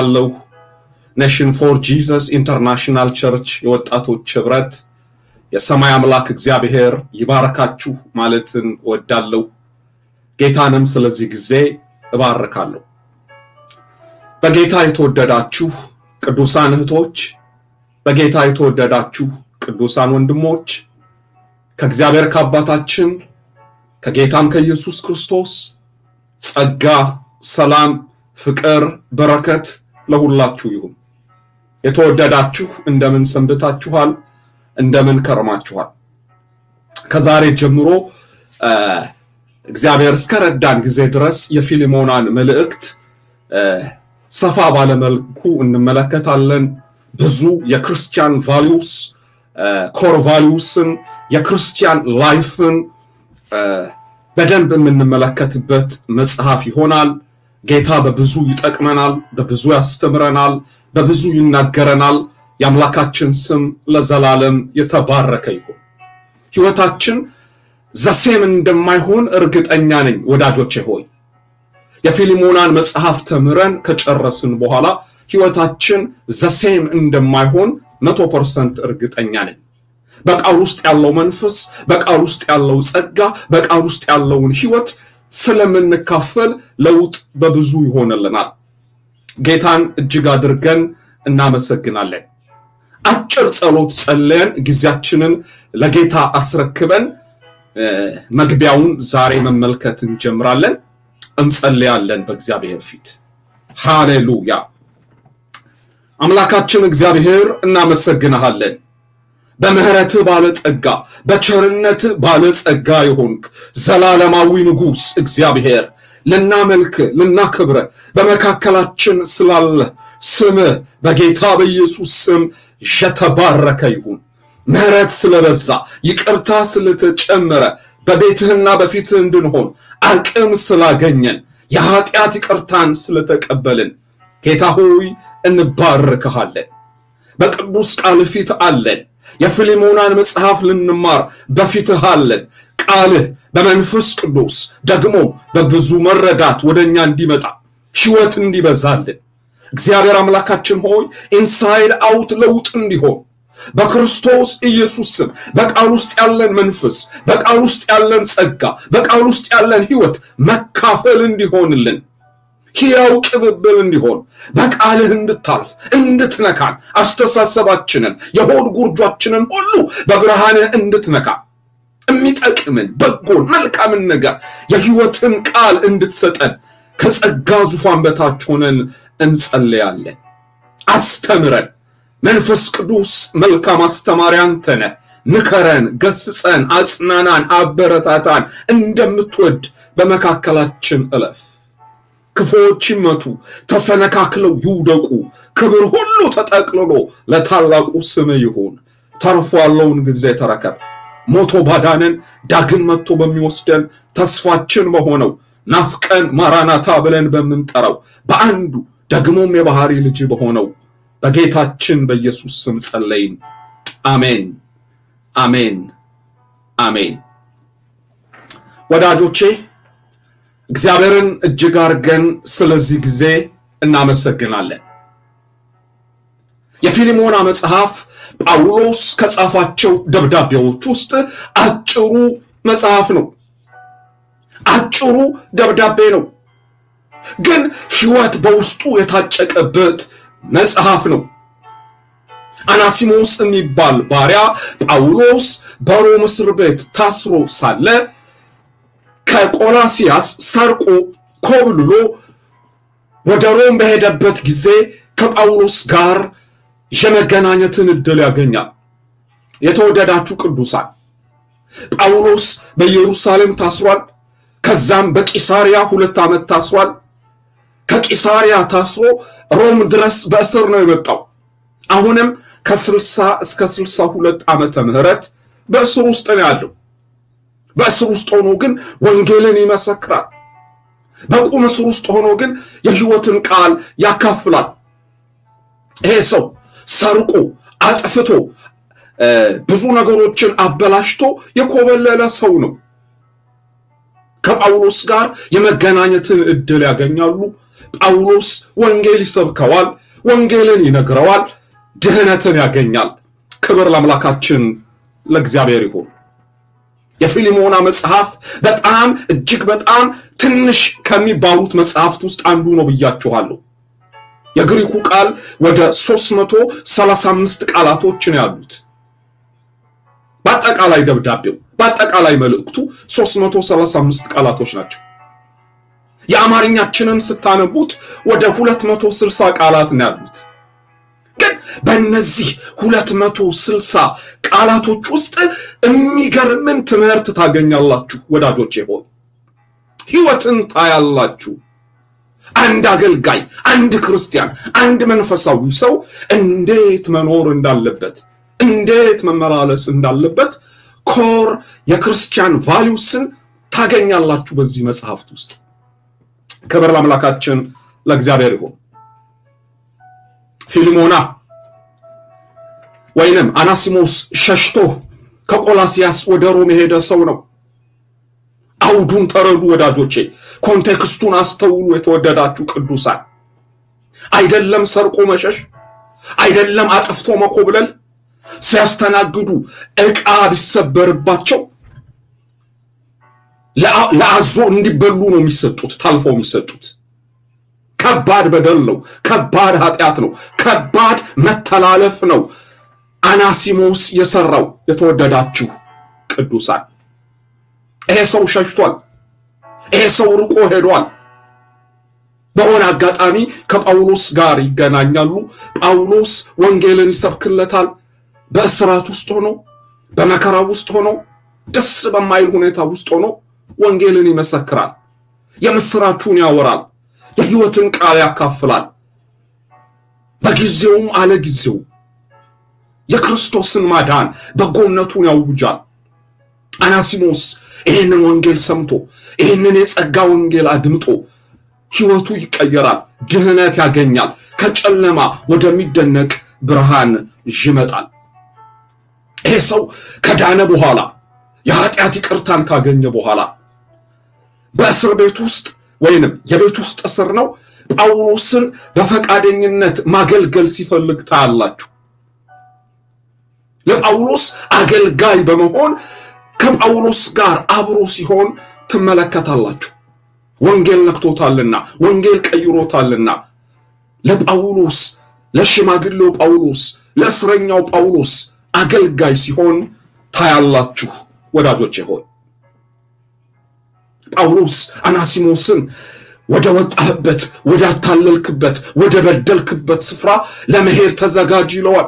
አለው ኔሽን ፎር ጂሰስ ኢንተርናሽናል ቸርች የወጣቶች ህብረት የሰማይ አምላክ እግዚአብሔር ይባረካችሁ ማለትን እወዳለሁ። ጌታንም ስለዚህ ጊዜ እባርካለሁ። በጌታ የተወደዳችሁ ቅዱሳን እህቶች፣ በጌታ የተወደዳችሁ ቅዱሳን ወንድሞች ከእግዚአብሔር ከአባታችን ከጌታም ከኢየሱስ ክርስቶስ ጸጋ፣ ሰላም፣ ፍቅር፣ በረከት ለሁላችሁ ይሁን። የተወደዳችሁ እንደምን ሰንብታችኋል? እንደምን ከርማችኋል? ከዛሬ ጀምሮ እግዚአብሔር እስከረዳን ጊዜ ድረስ የፊልሞናን መልእክት ሰፋ ባለመልኩ እንመለከታለን። ብዙ የክርስቲያን ቫሊዩስ ኮር ቫሊዩስን የክርስቲያን ላይፍን በደንብ የምንመለከትበት መጽሐፍ ይሆናል። ጌታ በብዙ ይጠቅመናል፣ በብዙ ያስተምረናል፣ በብዙ ይናገረናል። የአምላካችን ስም ለዘላለም የተባረከ ይሁን። ህይወታችን ዘሴም እንደማይሆን እርግጠኛ ነኝ ወዳጆቼ ሆይ የፊልሞናን መጽሐፍ ተምረን ከጨረስን በኋላ ህይወታችን ዘሴም እንደማይሆን መቶ ፐርሰንት እርግጠኛ ነኝ። በቃል ውስጥ ያለው መንፈስ፣ በቃል ውስጥ ያለው ጸጋ፣ በቃል ውስጥ ያለውን ህይወት ስለምንካፈል ለውጥ በብዙ ይሆንልናል። ጌታን እጅግ አድርገን እናመሰግናለን። አጭር ጸሎት ጸልየን ጊዜያችንን ለጌታ አስረክበን መግቢያውን ዛሬ መመልከት እንጀምራለን። እንጸልያለን በእግዚአብሔር ፊት። ሃሌሉያ። አምላካችን እግዚአብሔር እናመሰግንሃለን። በምህረትህ ባለጠጋ በቸርነት ባለጸጋ የሆንክ ዘላለማዊ ንጉሥ እግዚአብሔር ልናመልክ ልናክብረ በመካከላችን ስላለ ስምህ በጌታ በኢየሱስ ስም የተባረከ ይሁን። ምህረት ስለበዛ ይቅርታ ስለተጨመረ በቤትህና በፊትህ እንድንሆን አቅም ስላገኘን የኃጢአት ይቅርታን ስለተቀበልን ጌታ ሆይ እንባርክሃለን። በቅዱስ ቃል ፊት አለን። የፊልሞናን መጽሐፍ ልንማር በፊትህ አለን። ቃልህ በመንፈስ ቅዱስ ደግሞ በብዙ መረዳት ወደ እኛ እንዲመጣ ሕይወት እንዲበዛልን እግዚአብሔር አምላካችን ሆይ ኢንሳይድ አውት ለውጥ እንዲሆን በክርስቶስ ኢየሱስ ስም በቃል ውስጥ ያለን መንፈስ፣ በቃል ውስጥ ያለን ጸጋ፣ በቃል ውስጥ ያለን ሕይወት መካፈል እንዲሆንልን ሕያው ቅብብል እንዲሆን በቃልህ እንድታልፍ እንድትነካን አስተሳሰባችንን የሆድ ጉርጇችንን ሁሉ በብርሃንህ እንድትነካ የሚጠቅምን በጎን መልካምን ነገር የሕይወትን ቃል እንድትሰጠን ከጸጋ ዙፋን በታች ሆነን እንጸልያለን። አስተምረን። መንፈስ ቅዱስ መልካም አስተማሪ አንተ ነህ። ምከረን፣ ገስጸን፣ አጽናናን፣ አበረታታን። እንደምትወድ በመካከላችን እለፍ። ክፉዎች ይመቱ፣ ተሰነካክለው ይውደቁ። ክብር ሁሉ ተጠቅልሎ ለታላቁ ስም ይሁን። ተርፎ ያለውን ጊዜ ተረከብ። ሞቶ ባዳነን ዳግም መጥቶ በሚወስደን ተስፋችን በሆነው ናፍቀን ማራናታ ብለን በምንጠራው በአንዱ ደግሞም የባህሪ ልጅ በሆነው በጌታችን በኢየሱስ ስም ጸለይን። አሜን፣ አሜን፣ አሜን። ወዳጆቼ እግዚአብሔርን እጅግ አድርገን ስለዚህ ጊዜ እናመሰግናለን። የፊልሞና መጽሐፍ ጳውሎስ ከጻፋቸው ደብዳቤዎች ውስጥ አጭሩ መጽሐፍ ነው። አጭሩ ደብዳቤ ነው፣ ግን ሕይወት በውስጡ የታጨቀበት መጽሐፍ ነው። አናሲሞስ የሚባል ባሪያ ጳውሎስ በሮም እስር ቤት ታስሮ ሳለ ከቆላሲያስ ሰርቆ ኮብልሎ ወደ ሮም በሄደበት ጊዜ ከጳውሎስ ጋር የመገናኘትን ዕድል ያገኛል። የተወደዳችሁ ቅዱሳን ጳውሎስ በኢየሩሳሌም ታስሯል። ከዛም በቂሳሪያ ሁለት ዓመት ታስሯል። ከቂሳሪያ ታስሮ ሮም ድረስ በእስር ነው የመጣው። አሁንም ከስልሳ እስከ ስልሳ ሁለት ዓመተ ምህረት በእስር ውስጥ ነው ያለው። በእስር ውስጥ ሆኖ ግን ወንጌልን ይመሰክራል። በቁም እስር ውስጥ ሆኖ ግን የሕይወትን ቃል ያካፍላል። ይሄ ሰው ሰርቆ አጥፍቶ ብዙ ነገሮችን አበላሽቶ የኮበለለ ሰው ነው። ከጳውሎስ ጋር የመገናኘትን ዕድል ያገኛሉ። ጳውሎስ ወንጌል ይሰብከዋል፣ ወንጌልን ይነግረዋል፣ ድህነትን ያገኛል። ክብር ለአምላካችን ለእግዚአብሔር ይሁን። የፊልሞና መጽሐፍ በጣም እጅግ በጣም ትንሽ ከሚባሉት መጽሐፍት ውስጥ አንዱ ነው ብያችኋለሁ። የግሪኩ ቃል ወደ 335 ቃላቶችን ያሉት በአጠቃላይ ደብዳቤው በአጠቃላይ መልእክቱ 335 ቃላቶች ናቸው። የአማርኛችንን ስታነቡት ወደ 260 ቃላት ነው ያሉት። ግን በእነዚህ 260 ቃላቶች ውስጥ የሚገርምን ትምህርት ታገኛላችሁ ወዳጆቼ ሆይ ህይወትን ታያላችሁ። አንድ አገልጋይ፣ አንድ ክርስቲያን፣ አንድ መንፈሳዊ ሰው እንዴት መኖር እንዳለበት፣ እንዴት መመላለስ እንዳለበት ኮር የክርስቲያን ቫሊዩስን ታገኛላችሁ በዚህ መጽሐፍት ውስጥ። ክብር ለአምላካችን ለእግዚአብሔር ይሁን። ፊልሞና ወይንም አናሲሞስ ሸሽቶ ከቆላሲያስ ወደ ሮም የሄደ ሰው ነው። አውዱን ተረዱ ወዳጆቼ፣ ኮንቴክስቱን አስተውሉ። የተወደዳችሁ ቅዱሳን፣ አይደለም ሰርቆ መሸሽ፣ አይደለም አጥፍቶ መኮብለል፣ ሲያስተናግዱ ዕቃ ቢሰበርባቸው ለአዞ እንዲበሉ ነው የሚሰጡት፣ ታልፈው የሚሰጡት። ከባድ በደል ነው። ከባድ ኃጢአት ነው። ከባድ መተላለፍ ነው አናሲሞስ የሰራው። የተወደዳችሁ ቅዱሳን ይሄ ሰው ሸሽቷል። ይሄ ሰው ርቆ ሄዷል። በሆነ አጋጣሚ ከጳውሎስ ጋር ይገናኛሉ። ጳውሎስ ወንጌልን ይሰብክለታል። በእስራት ውስጥ ሆኖ በመከራ ውስጥ ሆኖ ደስ በማይል ሁኔታ ውስጥ ሆኖ ወንጌልን ይመሰክራል። የምስራቹን ያወራል። የሕይወትን ቃል ያካፍላል። በጊዜውም አለ ጊዜው የክርስቶስን ማዳን በጎነቱን ያውጃል። አናሲሞስ ይህንን ወንጌል ሰምቶ ይህንን የጸጋ ወንጌል አድምጦ ሕይወቱ ይቀየራል። ድህነት ያገኛል። ከጨለማ ወደሚደነቅ ብርሃን ይመጣል። ይሄ ሰው ከዳነ በኋላ የኃጢአት ይቅርታን ካገኘ በኋላ በእስር ቤት ውስጥ ወይንም የቤት ውስጥ እስር ነው ጳውሎስን በፈቃደኝነት ማገልገል ሲፈልግ ታያላችሁ። ለጳውሎስ አገልጋይ በመሆን ከጳውሎስ ጋር አብሮ ሲሆን ትመለከታላችሁ። ወንጌል ነክቶታልና፣ ወንጌል ቀይሮታልና ለጳውሎስ ለሽማግሌው ጳውሎስ ለእስረኛው ጳውሎስ አገልጋይ ሲሆን ታያላችሁ ወዳጆቼ ሆይ ጳውሎስ አናሲሞስን ወደ ወጣህበት ወደ አታለልክበት ወደ በደልክበት ስፍራ ለመሄድ ተዘጋጅ ይለዋል።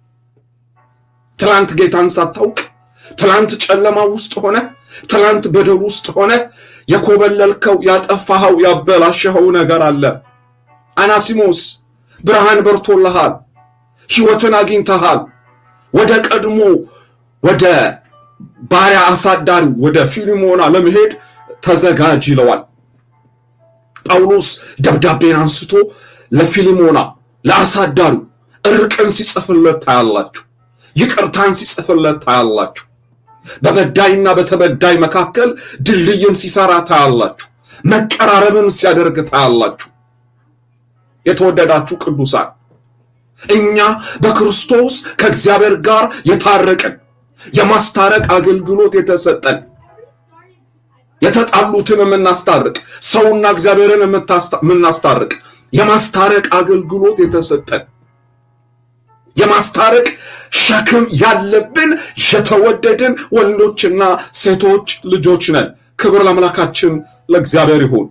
ትላንት ጌታን ሳታውቅ ትላንት ጨለማ ውስጥ ሆነ ትላንት በደል ውስጥ ሆነ የኮበለልከው ያጠፋኸው ያበላሸኸው ነገር አለ። አናሲሞስ ብርሃን በርቶልሃል፣ ሕይወትን አግኝተሃል። ወደ ቀድሞ ወደ ባሪያ አሳዳሪው ወደ ፊልሞና ለመሄድ ተዘጋጅ ይለዋል። ጳውሎስ ደብዳቤን አንስቶ ለፊልሞና ለአሳዳሪው እርቅን ሲጽፍለት ታያላችሁ። ይቅርታን ሲጽፍለት ታያላችሁ። በበዳይና በተበዳይ መካከል ድልድይን ሲሰራ ታያላችሁ። መቀራረብን ሲያደርግ ታያላችሁ። የተወደዳችሁ ቅዱሳን እኛ በክርስቶስ ከእግዚአብሔር ጋር የታረቅን የማስታረቅ አገልግሎት የተሰጠን የተጣሉትን የምናስታርቅ ሰውና እግዚአብሔርን የምናስታርቅ የማስታረቅ አገልግሎት የተሰጠን የማስታረቅ ሸክም ያለብን የተወደድን ወንዶችና ሴቶች ልጆች ነን። ክብር ለአምላካችን ለእግዚአብሔር ይሁን።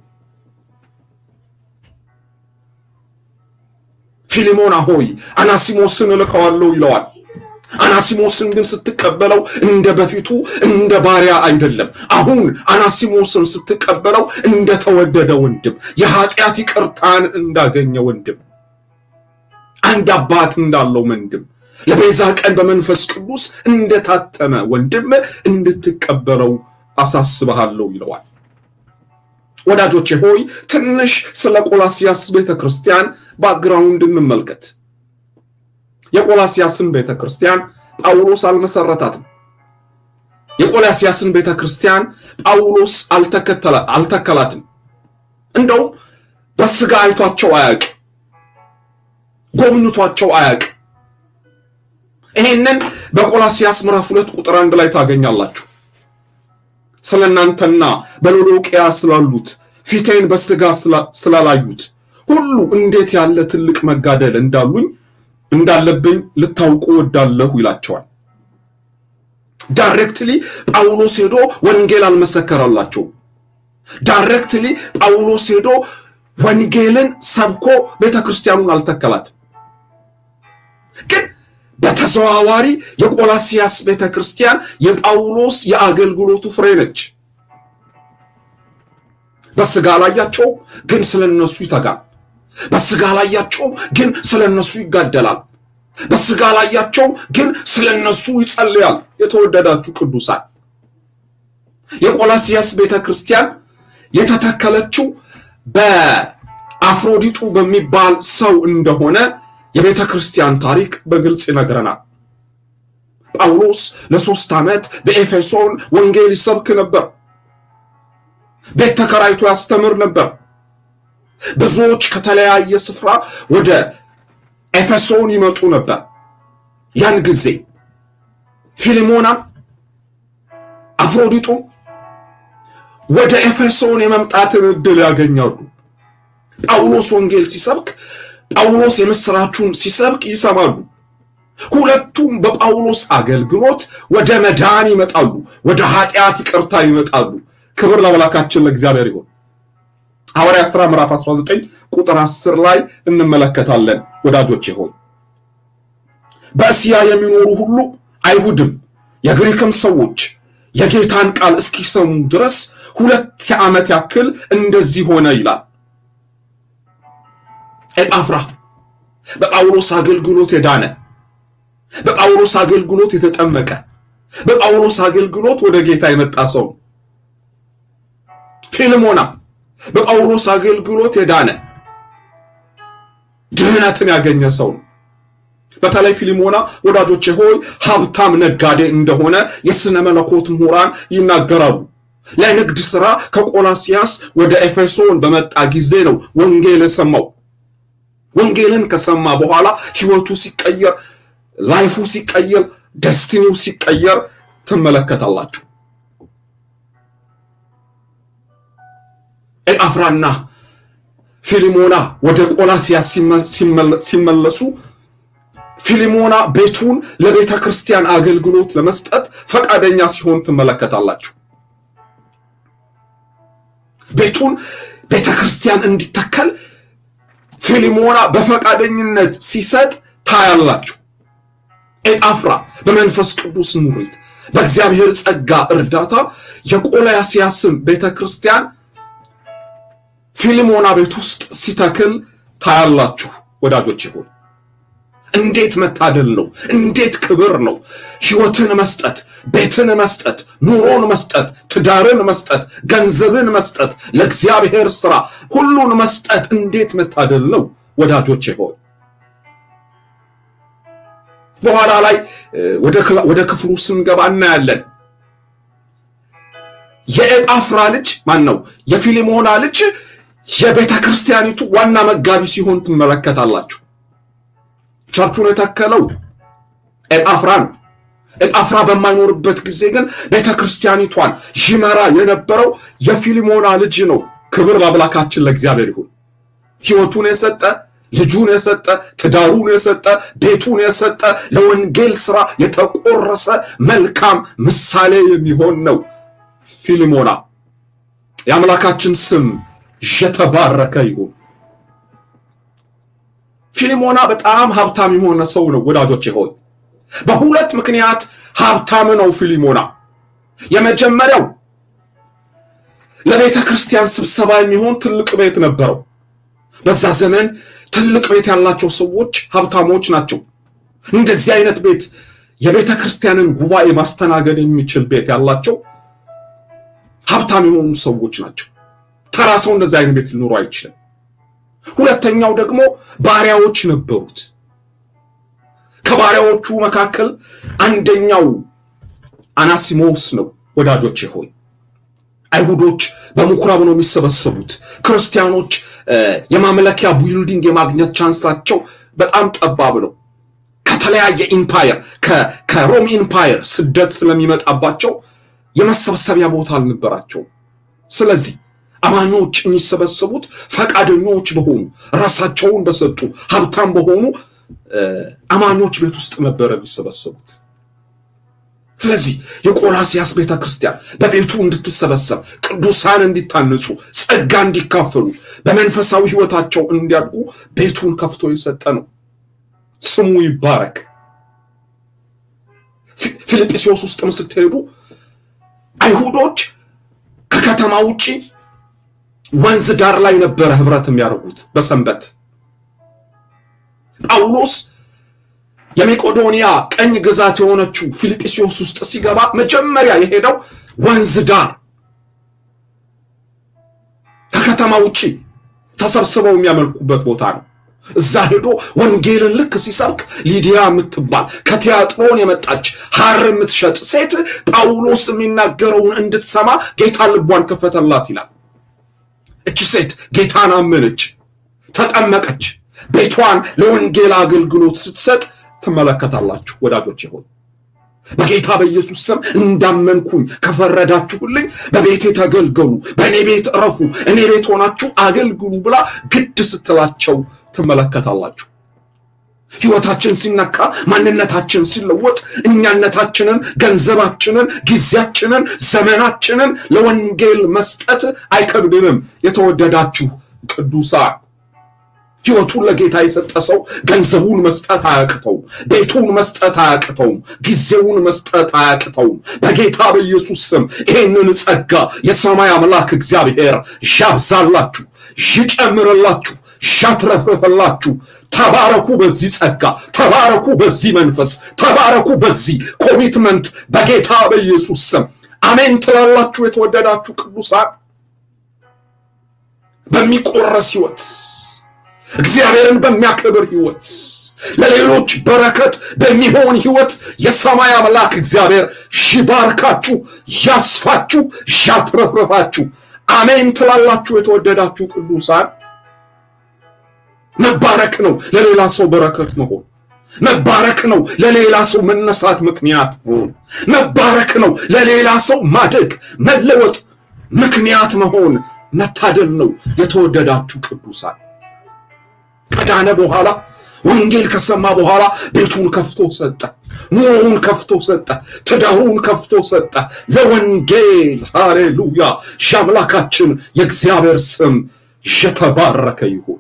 ፊሊሞና ሆይ አናሲሞስን እልከዋለሁ ይለዋል። አናሲሞስን ግን ስትቀበለው እንደ በፊቱ እንደ ባሪያ አይደለም። አሁን አናሲሞስን ስትቀበለው እንደተወደደ ወንድም፣ የኃጢአት ይቅርታን እንዳገኘ ወንድም፣ አንድ አባት እንዳለው ወንድም፣ ለቤዛ ቀን በመንፈስ ቅዱስ እንደታተመ ወንድም እንድትቀበለው አሳስበሃለሁ ይለዋል። ወዳጆቼ ሆይ ትንሽ ስለ ቆላሲያስ ቤተ ክርስቲያን ባክግራውንድ እንመልከት። የቆላሲያስን ቤተ ክርስቲያን ጳውሎስ አልመሰረታትም። የቆላሲያስን ቤተ ክርስቲያን ጳውሎስ አልተከላትም። እንደውም በስጋ አይቷቸው አያውቅ፣ ጎብኝቷቸው አያውቅ። ይሄንን በቆላሲያስ ምዕራፍ ሁለት ቁጥር አንድ ላይ ታገኛላችሁ። ስለ እናንተና በሎዶቅያ ስላሉት ፊቴን በስጋ ስላላዩት ሁሉ እንዴት ያለ ትልቅ መጋደል እንዳሉኝ እንዳለብኝ ልታውቁ ወዳለሁ ይላቸዋል። ዳይሬክትሊ ጳውሎስ ሄዶ ወንጌል አልመሰከረላቸውም። ዳይሬክትሊ ጳውሎስ ሄዶ ወንጌልን ሰብኮ ቤተ ክርስቲያኑን አልተከላትም። ግን በተዘዋዋሪ የቆላሲያስ ቤተ ክርስቲያን የጳውሎስ የአገልግሎቱ ፍሬ ነች። በስጋ ላያቸው ግን ስለ እነሱ ይተጋል። በስጋ ላያቸው ግን ስለ እነሱ ይጋደላል። በስጋ ላያቸው ግን ስለ እነሱ ይጸልያል። የተወደዳችሁ ቅዱሳን የቆላሲያስ ቤተ ክርስቲያን የተተከለችው በአፍሮዲጡ በሚባል ሰው እንደሆነ የቤተ ክርስቲያን ታሪክ በግልጽ ይነግረናል። ጳውሎስ ለሶስት ዓመት በኤፌሶን ወንጌል ይሰብክ ነበር። ቤት ተከራይቶ ያስተምር ነበር። ብዙዎች ከተለያየ ስፍራ ወደ ኤፌሶን ይመጡ ነበር። ያን ጊዜ ፊልሞና፣ አፍሮዲጡ ወደ ኤፌሶን የመምጣትን ዕድል ያገኛሉ። ጳውሎስ ወንጌል ሲሰብክ ጳውሎስ የምስራቹን ሲሰብክ ይሰማሉ። ሁለቱም በጳውሎስ አገልግሎት ወደ መዳን ይመጣሉ፣ ወደ ኃጢአት ይቅርታ ይመጣሉ። ክብር ለአምላካችን ለእግዚአብሔር ይሁን። ሐዋርያት ሥራ ምዕራፍ 19 ቁጥር 10 ላይ እንመለከታለን። ወዳጆቼ ሆይ በእስያ የሚኖሩ ሁሉ አይሁድም የግሪክም ሰዎች የጌታን ቃል እስኪሰሙ ድረስ ሁለት ዓመት ያክል እንደዚህ ሆነ ይላል። ኤጳፍራ በጳውሎስ አገልግሎት የዳነ በጳውሎስ አገልግሎት የተጠመቀ በጳውሎስ አገልግሎት ወደ ጌታ የመጣ ሰው ነው። ፊልሞና በጳውሎስ አገልግሎት የዳነ ድህነትን ያገኘ ሰው ነው። በተለይ ፊልሞና ወዳጆቼ ሆይ ሀብታም ነጋዴ እንደሆነ የሥነ መለኮት ምሁራን ይናገራሉ። ለንግድ ሥራ ከቆላሲያስ ወደ ኤፌሶን በመጣ ጊዜ ነው ወንጌል የሰማው። ወንጌልን ከሰማ በኋላ ሕይወቱ ሲቀየር፣ ላይፉ ሲቀየር፣ ደስቲኒው ሲቀየር ትመለከታላችሁ። ኤጳፍራና ፊሊሞና ወደ ቆላሲያስ ሲመለሱ ፊሊሞና ቤቱን ለቤተ ክርስቲያን አገልግሎት ለመስጠት ፈቃደኛ ሲሆን ትመለከታላችሁ። ቤቱን ቤተ ክርስቲያን እንዲተከል ፊሊሞና በፈቃደኝነት ሲሰጥ ታያላችሁ። ኤጳፍራ በመንፈስ ቅዱስ ሙሪት በእግዚአብሔር ጸጋ እርዳታ የቆላሲያስን ቤተ ክርስቲያን ፊልሞና ቤት ውስጥ ሲተክል ታያላችሁ። ወዳጆች ሆይ እንዴት መታደል ነው! እንዴት ክብር ነው! ሕይወትን መስጠት፣ ቤትን መስጠት፣ ኑሮን መስጠት፣ ትዳርን መስጠት፣ ገንዘብን መስጠት፣ ለእግዚአብሔር ስራ ሁሉን መስጠት እንዴት መታደል ነው! ወዳጆች ሆይ በኋላ ላይ ወደ ክፍሉ ስንገባ እናያለን። የኤጳፍራ ልጅ ማን ነው? የፊሊሞና ልጅ የቤተ ክርስቲያኒቱ ዋና መጋቢ ሲሆን ትመለከታላችሁ። ቸርቹን የተከለው ኤጳፍራ ነው። ኤጳፍራ በማይኖርበት ጊዜ ግን ቤተ ክርስቲያኒቷን ይመራ የነበረው የፊሊሞና ልጅ ነው። ክብር ለአምላካችን ለእግዚአብሔር ይሁን። ሕይወቱን የሰጠ ልጁን የሰጠ ትዳሩን የሰጠ ቤቱን የሰጠ ለወንጌል ስራ የተቆረሰ መልካም ምሳሌ የሚሆን ነው ፊሊሞና። የአምላካችን ስም የተባረከ ይሁን። ፊሊሞና በጣም ሀብታም የሆነ ሰው ነው ወዳጆች ሆይ በሁለት ምክንያት ሀብታም ነው ፊሊሞና። የመጀመሪያው ለቤተ ክርስቲያን ስብሰባ የሚሆን ትልቅ ቤት ነበረው። በዛ ዘመን ትልቅ ቤት ያላቸው ሰዎች ሀብታሞች ናቸው። እንደዚህ አይነት ቤት የቤተ ክርስቲያንን ጉባኤ ማስተናገድ የሚችል ቤት ያላቸው ሀብታም የሆኑ ሰዎች ናቸው። ተራ ሰው እንደዚህ አይነት ቤት ሊኖሩ አይችልም። ሁለተኛው ደግሞ ባሪያዎች ነበሩት። ከባሪያዎቹ መካከል አንደኛው አናሲሞስ ነው። ወዳጆቼ ሆይ አይሁዶች በምኩራብ ነው የሚሰበሰቡት። ክርስቲያኖች የማምለኪያ ቢልዲንግ የማግኘት ቻንሳቸው በጣም ጠባብ ነው። ከተለያየ ኢምፓየር ከሮም ኢምፓየር ስደት ስለሚመጣባቸው የመሰብሰቢያ ቦታ አልነበራቸውም። ስለዚህ አማኞች የሚሰበሰቡት ፈቃደኞች በሆኑ ራሳቸውን በሰጡ ሀብታም በሆኑ አማኞች ቤት ውስጥ ነበረ የሚሰበሰቡት። ስለዚህ የቆላሲያስ ቤተ ክርስቲያን በቤቱ እንድትሰበሰብ ቅዱሳን እንዲታነጹ፣ ጸጋ እንዲካፈሉ፣ በመንፈሳዊ ሕይወታቸው እንዲያድጉ ቤቱን ከፍቶ የሰጠ ነው። ስሙ ይባረክ። ፊልጵስዩስ ውስጥም ስትሄዱ አይሁዶች ከከተማ ውጪ ወንዝ ዳር ላይ ነበረ ህብረት የሚያደርጉት በሰንበት። ጳውሎስ የሜቄዶንያ ቀኝ ግዛት የሆነችው ፊልጵስዩስ ውስጥ ሲገባ መጀመሪያ የሄደው ወንዝ ዳር ከከተማ ውጪ ተሰብስበው የሚያመልኩበት ቦታ ነው። እዛ ሄዶ ወንጌልን ልክ ሲሰብክ ሊዲያ የምትባል ከቲያጥሮን የመጣች ሐር የምትሸጥ ሴት ጳውሎስ የሚናገረውን እንድትሰማ ጌታ ልቧን ከፈተላት ይላል። እቺ ሴት ጌታን አመነች፣ ተጠመቀች። ቤቷን ለወንጌል አገልግሎት ስትሰጥ ትመለከታላችሁ ወዳጆች ሆይ በጌታ በኢየሱስ ስም እንዳመንኩኝ ከፈረዳችሁልኝ በቤቴ ተገልገሉ፣ በእኔ ቤት እረፉ፣ እኔ ቤት ሆናችሁ አገልግሉ ብላ ግድ ስትላቸው ትመለከታላችሁ። ሕይወታችን ሲነካ፣ ማንነታችን ሲለወጥ፣ እኛነታችንን፣ ገንዘባችንን፣ ጊዜያችንን፣ ዘመናችንን ለወንጌል መስጠት አይከብድንም። የተወደዳችሁ ቅዱሳን ሕይወቱን ለጌታ የሰጠ ሰው ገንዘቡን መስጠት አያቅተውም። ቤቱን መስጠት አያቅተውም። ጊዜውን መስጠት አያቅተውም። በጌታ በኢየሱስ ስም ይህንን ጸጋ የሰማይ አምላክ እግዚአብሔር ያብዛላችሁ፣ ይጨምርላችሁ፣ ያትረፍርፈላችሁ። ተባረኩ በዚህ ጸጋ፣ ተባረኩ በዚህ መንፈስ፣ ተባረኩ በዚህ ኮሚትመንት በጌታ በኢየሱስ ስም አሜን ትላላችሁ። የተወደዳችሁ ቅዱሳን በሚቆረስ ሕይወት እግዚአብሔርን በሚያከብር ሕይወት ለሌሎች በረከት በሚሆን ሕይወት የሰማይ አምላክ እግዚአብሔር ይባርካችሁ፣ ያስፋችሁ፣ ያትረፍረፋችሁ። አሜን ትላላችሁ። የተወደዳችሁ ቅዱሳን መባረክ ነው ለሌላ ሰው በረከት መሆን። መባረክ ነው ለሌላ ሰው መነሳት ምክንያት መሆን። መባረክ ነው ለሌላ ሰው ማደግ መለወጥ ምክንያት መሆን መታደል ነው። የተወደዳችሁ ቅዱሳን ከዳነ በኋላ ወንጌል ከሰማ በኋላ ቤቱን ከፍቶ ሰጠ፣ ኑሮውን ከፍቶ ሰጠ፣ ትዳሩን ከፍቶ ሰጠ ለወንጌል። ሃሌሉያ! የአምላካችን የእግዚአብሔር ስም የተባረከ ይሁን።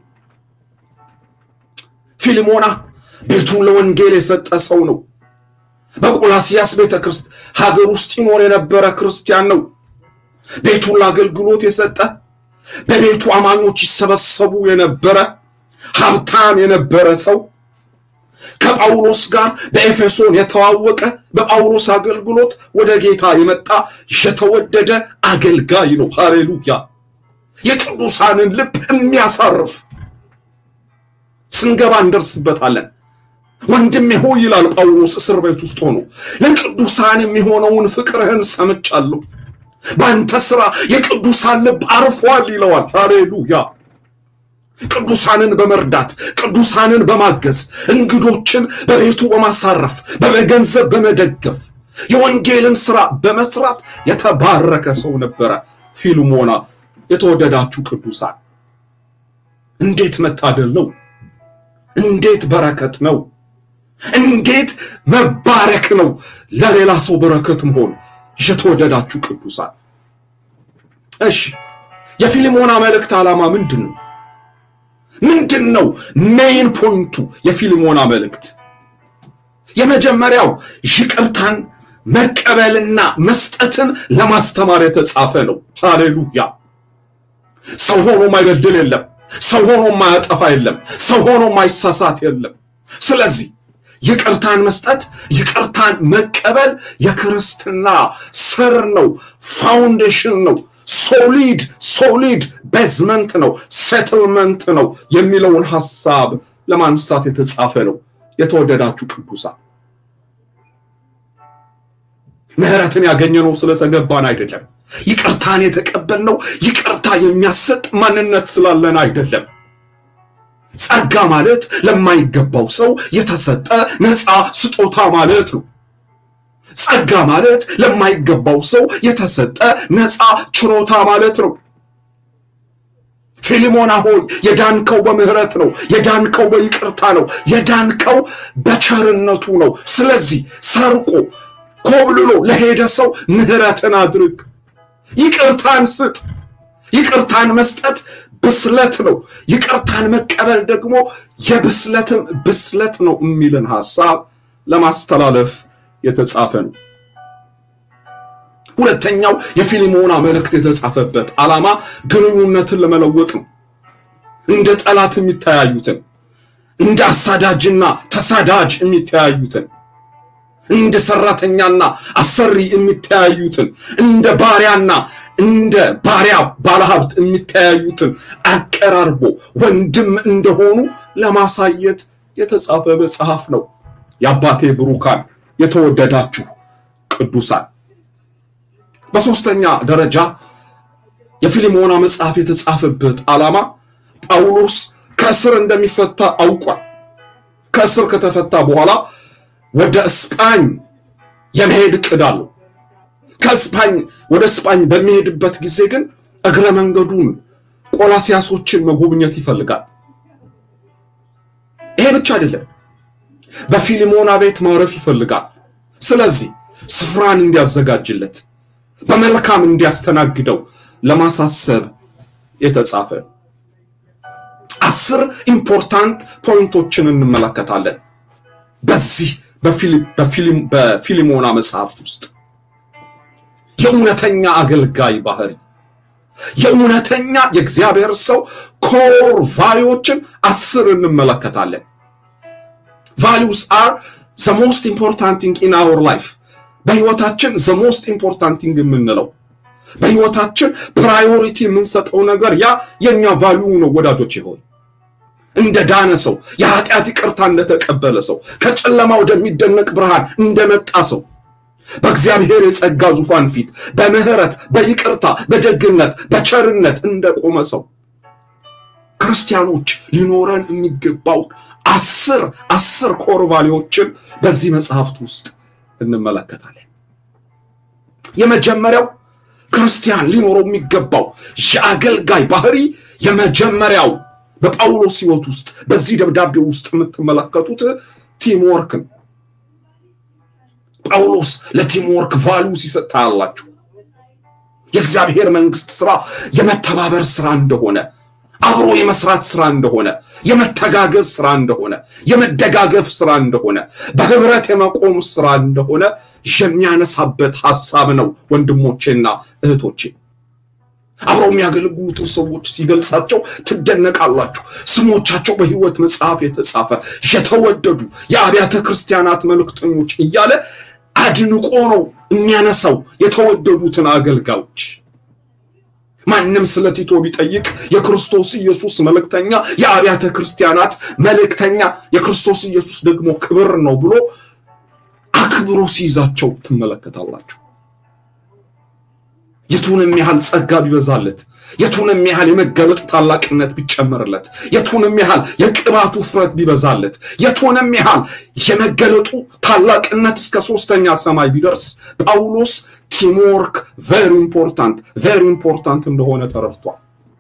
ፊልሞና ቤቱን ለወንጌል የሰጠ ሰው ነው። በቆላሲያስ ቤተ ክርስቲያን ሀገር ውስጥ ይኖር የነበረ ክርስቲያን ነው። ቤቱን ለአገልግሎት የሰጠ በቤቱ አማኞች ይሰበሰቡ የነበረ ሀብታም የነበረ ሰው ከጳውሎስ ጋር በኤፌሶን የተዋወቀ በጳውሎስ አገልግሎት ወደ ጌታ የመጣ የተወደደ አገልጋይ ነው። ሃሌሉያ! የቅዱሳንን ልብ የሚያሳርፍ ስንገባ እንደርስበታለን። ወንድሜ ሆይ ይላል ጳውሎስ እስር ቤት ውስጥ ሆኖ ለቅዱሳን የሚሆነውን ፍቅርህን ሰምቻለሁ፣ በአንተ ስራ የቅዱሳን ልብ አርፏል ይለዋል። ሃሌሉያ! ቅዱሳንን በመርዳት ቅዱሳንን በማገዝ እንግዶችን በቤቱ በማሳረፍ በገንዘብ በመደገፍ የወንጌልን ስራ በመስራት የተባረከ ሰው ነበረ ፊልሞና። የተወደዳችሁ ቅዱሳን እንዴት መታደል ነው! እንዴት በረከት ነው! እንዴት መባረክ ነው! ለሌላ ሰው በረከት መሆን። የተወደዳችሁ ቅዱሳን እሺ፣ የፊልሞና መልእክት ዓላማ ምንድን ነው? ምንድን ነው ሜይን ፖይንቱ? የፊልሞና መልእክት የመጀመሪያው ይቅርታን መቀበልና መስጠትን ለማስተማር የተጻፈ ነው። ሃሌሉያ! ሰው ሆኖ ማይበድል የለም። ሰው ሆኖ ማያጠፋ የለም። ሰው ሆኖ ማይሳሳት የለም። ስለዚህ ይቅርታን መስጠት፣ ይቅርታን መቀበል የክርስትና ስር ነው፣ ፋውንዴሽን ነው። ሶሊድ ሶሊድ ቤዝመንት ነው፣ ሴትልመንት ነው የሚለውን ሐሳብ ለማንሳት የተጻፈ ነው። የተወደዳችሁ ቅዱሳን ምሕረትን ያገኘነው ስለተገባን አይደለም። ይቅርታን የተቀበልነው ይቅርታ የሚያሰጥ ማንነት ስላለን አይደለም። ጸጋ ማለት ለማይገባው ሰው የተሰጠ ነፃ ስጦታ ማለት ነው። ጸጋ ማለት ለማይገባው ሰው የተሰጠ ነፃ ችሮታ ማለት ነው። ፊሊሞና ሆይ የዳንከው በምህረት ነው። የዳንከው በይቅርታ ነው። የዳንከው በቸርነቱ ነው። ስለዚህ ሰርቆ ኮብልሎ ለሄደ ሰው ምህረትን አድርግ፣ ይቅርታን ስጥ። ይቅርታን መስጠት ብስለት ነው። ይቅርታን መቀበል ደግሞ የብስለትም ብስለት ነው የሚልን ሐሳብ ለማስተላለፍ የተጻፈ ነው። ሁለተኛው የፊልሞና መልእክት የተጻፈበት ዓላማ ግንኙነትን ለመለወጥ ነው። እንደ ጠላት የሚተያዩትን፣ እንደ አሳዳጅና ተሳዳጅ የሚተያዩትን፣ እንደ ሰራተኛና አሰሪ የሚተያዩትን፣ እንደ ባሪያና እንደ ባሪያ ባለሀብት የሚተያዩትን አቀራርቦ ወንድም እንደሆኑ ለማሳየት የተጻፈ መጽሐፍ ነው። የአባቴ ብሩካን የተወደዳችሁ ቅዱሳን በሶስተኛ ደረጃ የፊልሞና መጽሐፍ የተጻፈበት ዓላማ ጳውሎስ ከእስር እንደሚፈታ አውቋል። ከእስር ከተፈታ በኋላ ወደ እስጳኝ የመሄድ ዕቅድ አለው። ከእስጳኝ ወደ እስጳኝ በሚሄድበት ጊዜ ግን እግረ መንገዱን ቆላሲያሶችን መጎብኘት ይፈልጋል። ይሄ ብቻ አይደለም፣ በፊልሞና ቤት ማረፍ ይፈልጋል። ስለዚህ ስፍራን እንዲያዘጋጅለት በመልካም እንዲያስተናግደው ለማሳሰብ የተጻፈ አስር ኢምፖርታንት ፖይንቶችን እንመለከታለን በዚህ በፊልሞና መጽሐፍት ውስጥ የእውነተኛ አገልጋይ ባህሪ፣ የእውነተኛ የእግዚአብሔር ሰው ኮር ቫሊዎችን አስር እንመለከታለን። ቫሊዩስ አር ዘ ሞስት ኢምፖርታንት ቲንግ ኢን አወር ላይፍ በህይወታችን ዘ ሞስት ኢምፖርታንት ቲንግ የምንለው በህይወታችን ፕራዮሪቲ የምንሰጠው ነገር ያ የኛ ቫሊዩ ነው። ወዳጆች ሆይ እንደ ዳነ ሰው የኃጢአት ይቅርታ እንደተቀበለ ሰው ከጨለማ ወደሚደነቅ ብርሃን እንደመጣ ሰው በእግዚአብሔር የጸጋ ዙፋን ፊት በምህረት በይቅርታ በደግነት በቸርነት እንደቆመ ሰው ክርስቲያኖች ሊኖረን የሚገባው አስር አስር ኮር ቫሊዎችን በዚህ መጽሐፍት ውስጥ እንመለከታለን። የመጀመሪያው ክርስቲያን ሊኖረው የሚገባው የአገልጋይ ባህሪ የመጀመሪያው በጳውሎስ ሕይወት ውስጥ በዚህ ደብዳቤ ውስጥ የምትመለከቱት ቲምወርክ ነው። ጳውሎስ ለቲምወርክ ቫሉ ሲሰጥ ታያላችሁ። የእግዚአብሔር መንግስት ስራ የመተባበር ስራ እንደሆነ አብሮ የመስራት ስራ እንደሆነ የመተጋገዝ ስራ እንደሆነ የመደጋገፍ ስራ እንደሆነ በህብረት የመቆም ስራ እንደሆነ የሚያነሳበት ሐሳብ ነው። ወንድሞቼና እህቶቼ አብረው የሚያገለግሉትን ሰዎች ሲገልጻቸው ትደነቃላችሁ። ስሞቻቸው በሕይወት መጽሐፍ የተጻፈ የተወደዱ የአብያተ ክርስቲያናት መልእክተኞች እያለ አድንቆ ነው የሚያነሳው የተወደዱትን አገልጋዮች። ማንም ስለ ቲቶ ቢጠይቅ የክርስቶስ ኢየሱስ መልእክተኛ፣ የአብያተ ክርስቲያናት መልእክተኛ፣ የክርስቶስ ኢየሱስ ደግሞ ክብር ነው ብሎ አክብሮ ሲይዛቸው ትመለከታላችሁ። የቱንም ያህል ጸጋ ቢበዛለት፣ የቱንም ያህል የመገለጥ ታላቅነት ቢጨመርለት፣ የቱንም ያህል የቅባቱ ውፍረት ቢበዛለት፣ የቱንም ያህል የመገለጡ ታላቅነት እስከ ሶስተኛ ሰማይ ቢደርስ ጳውሎስ ቲምወርክ ቬሪ ኢምፖርታንት ቬሪ ኢምፖርታንት እንደሆነ ተረድቷል።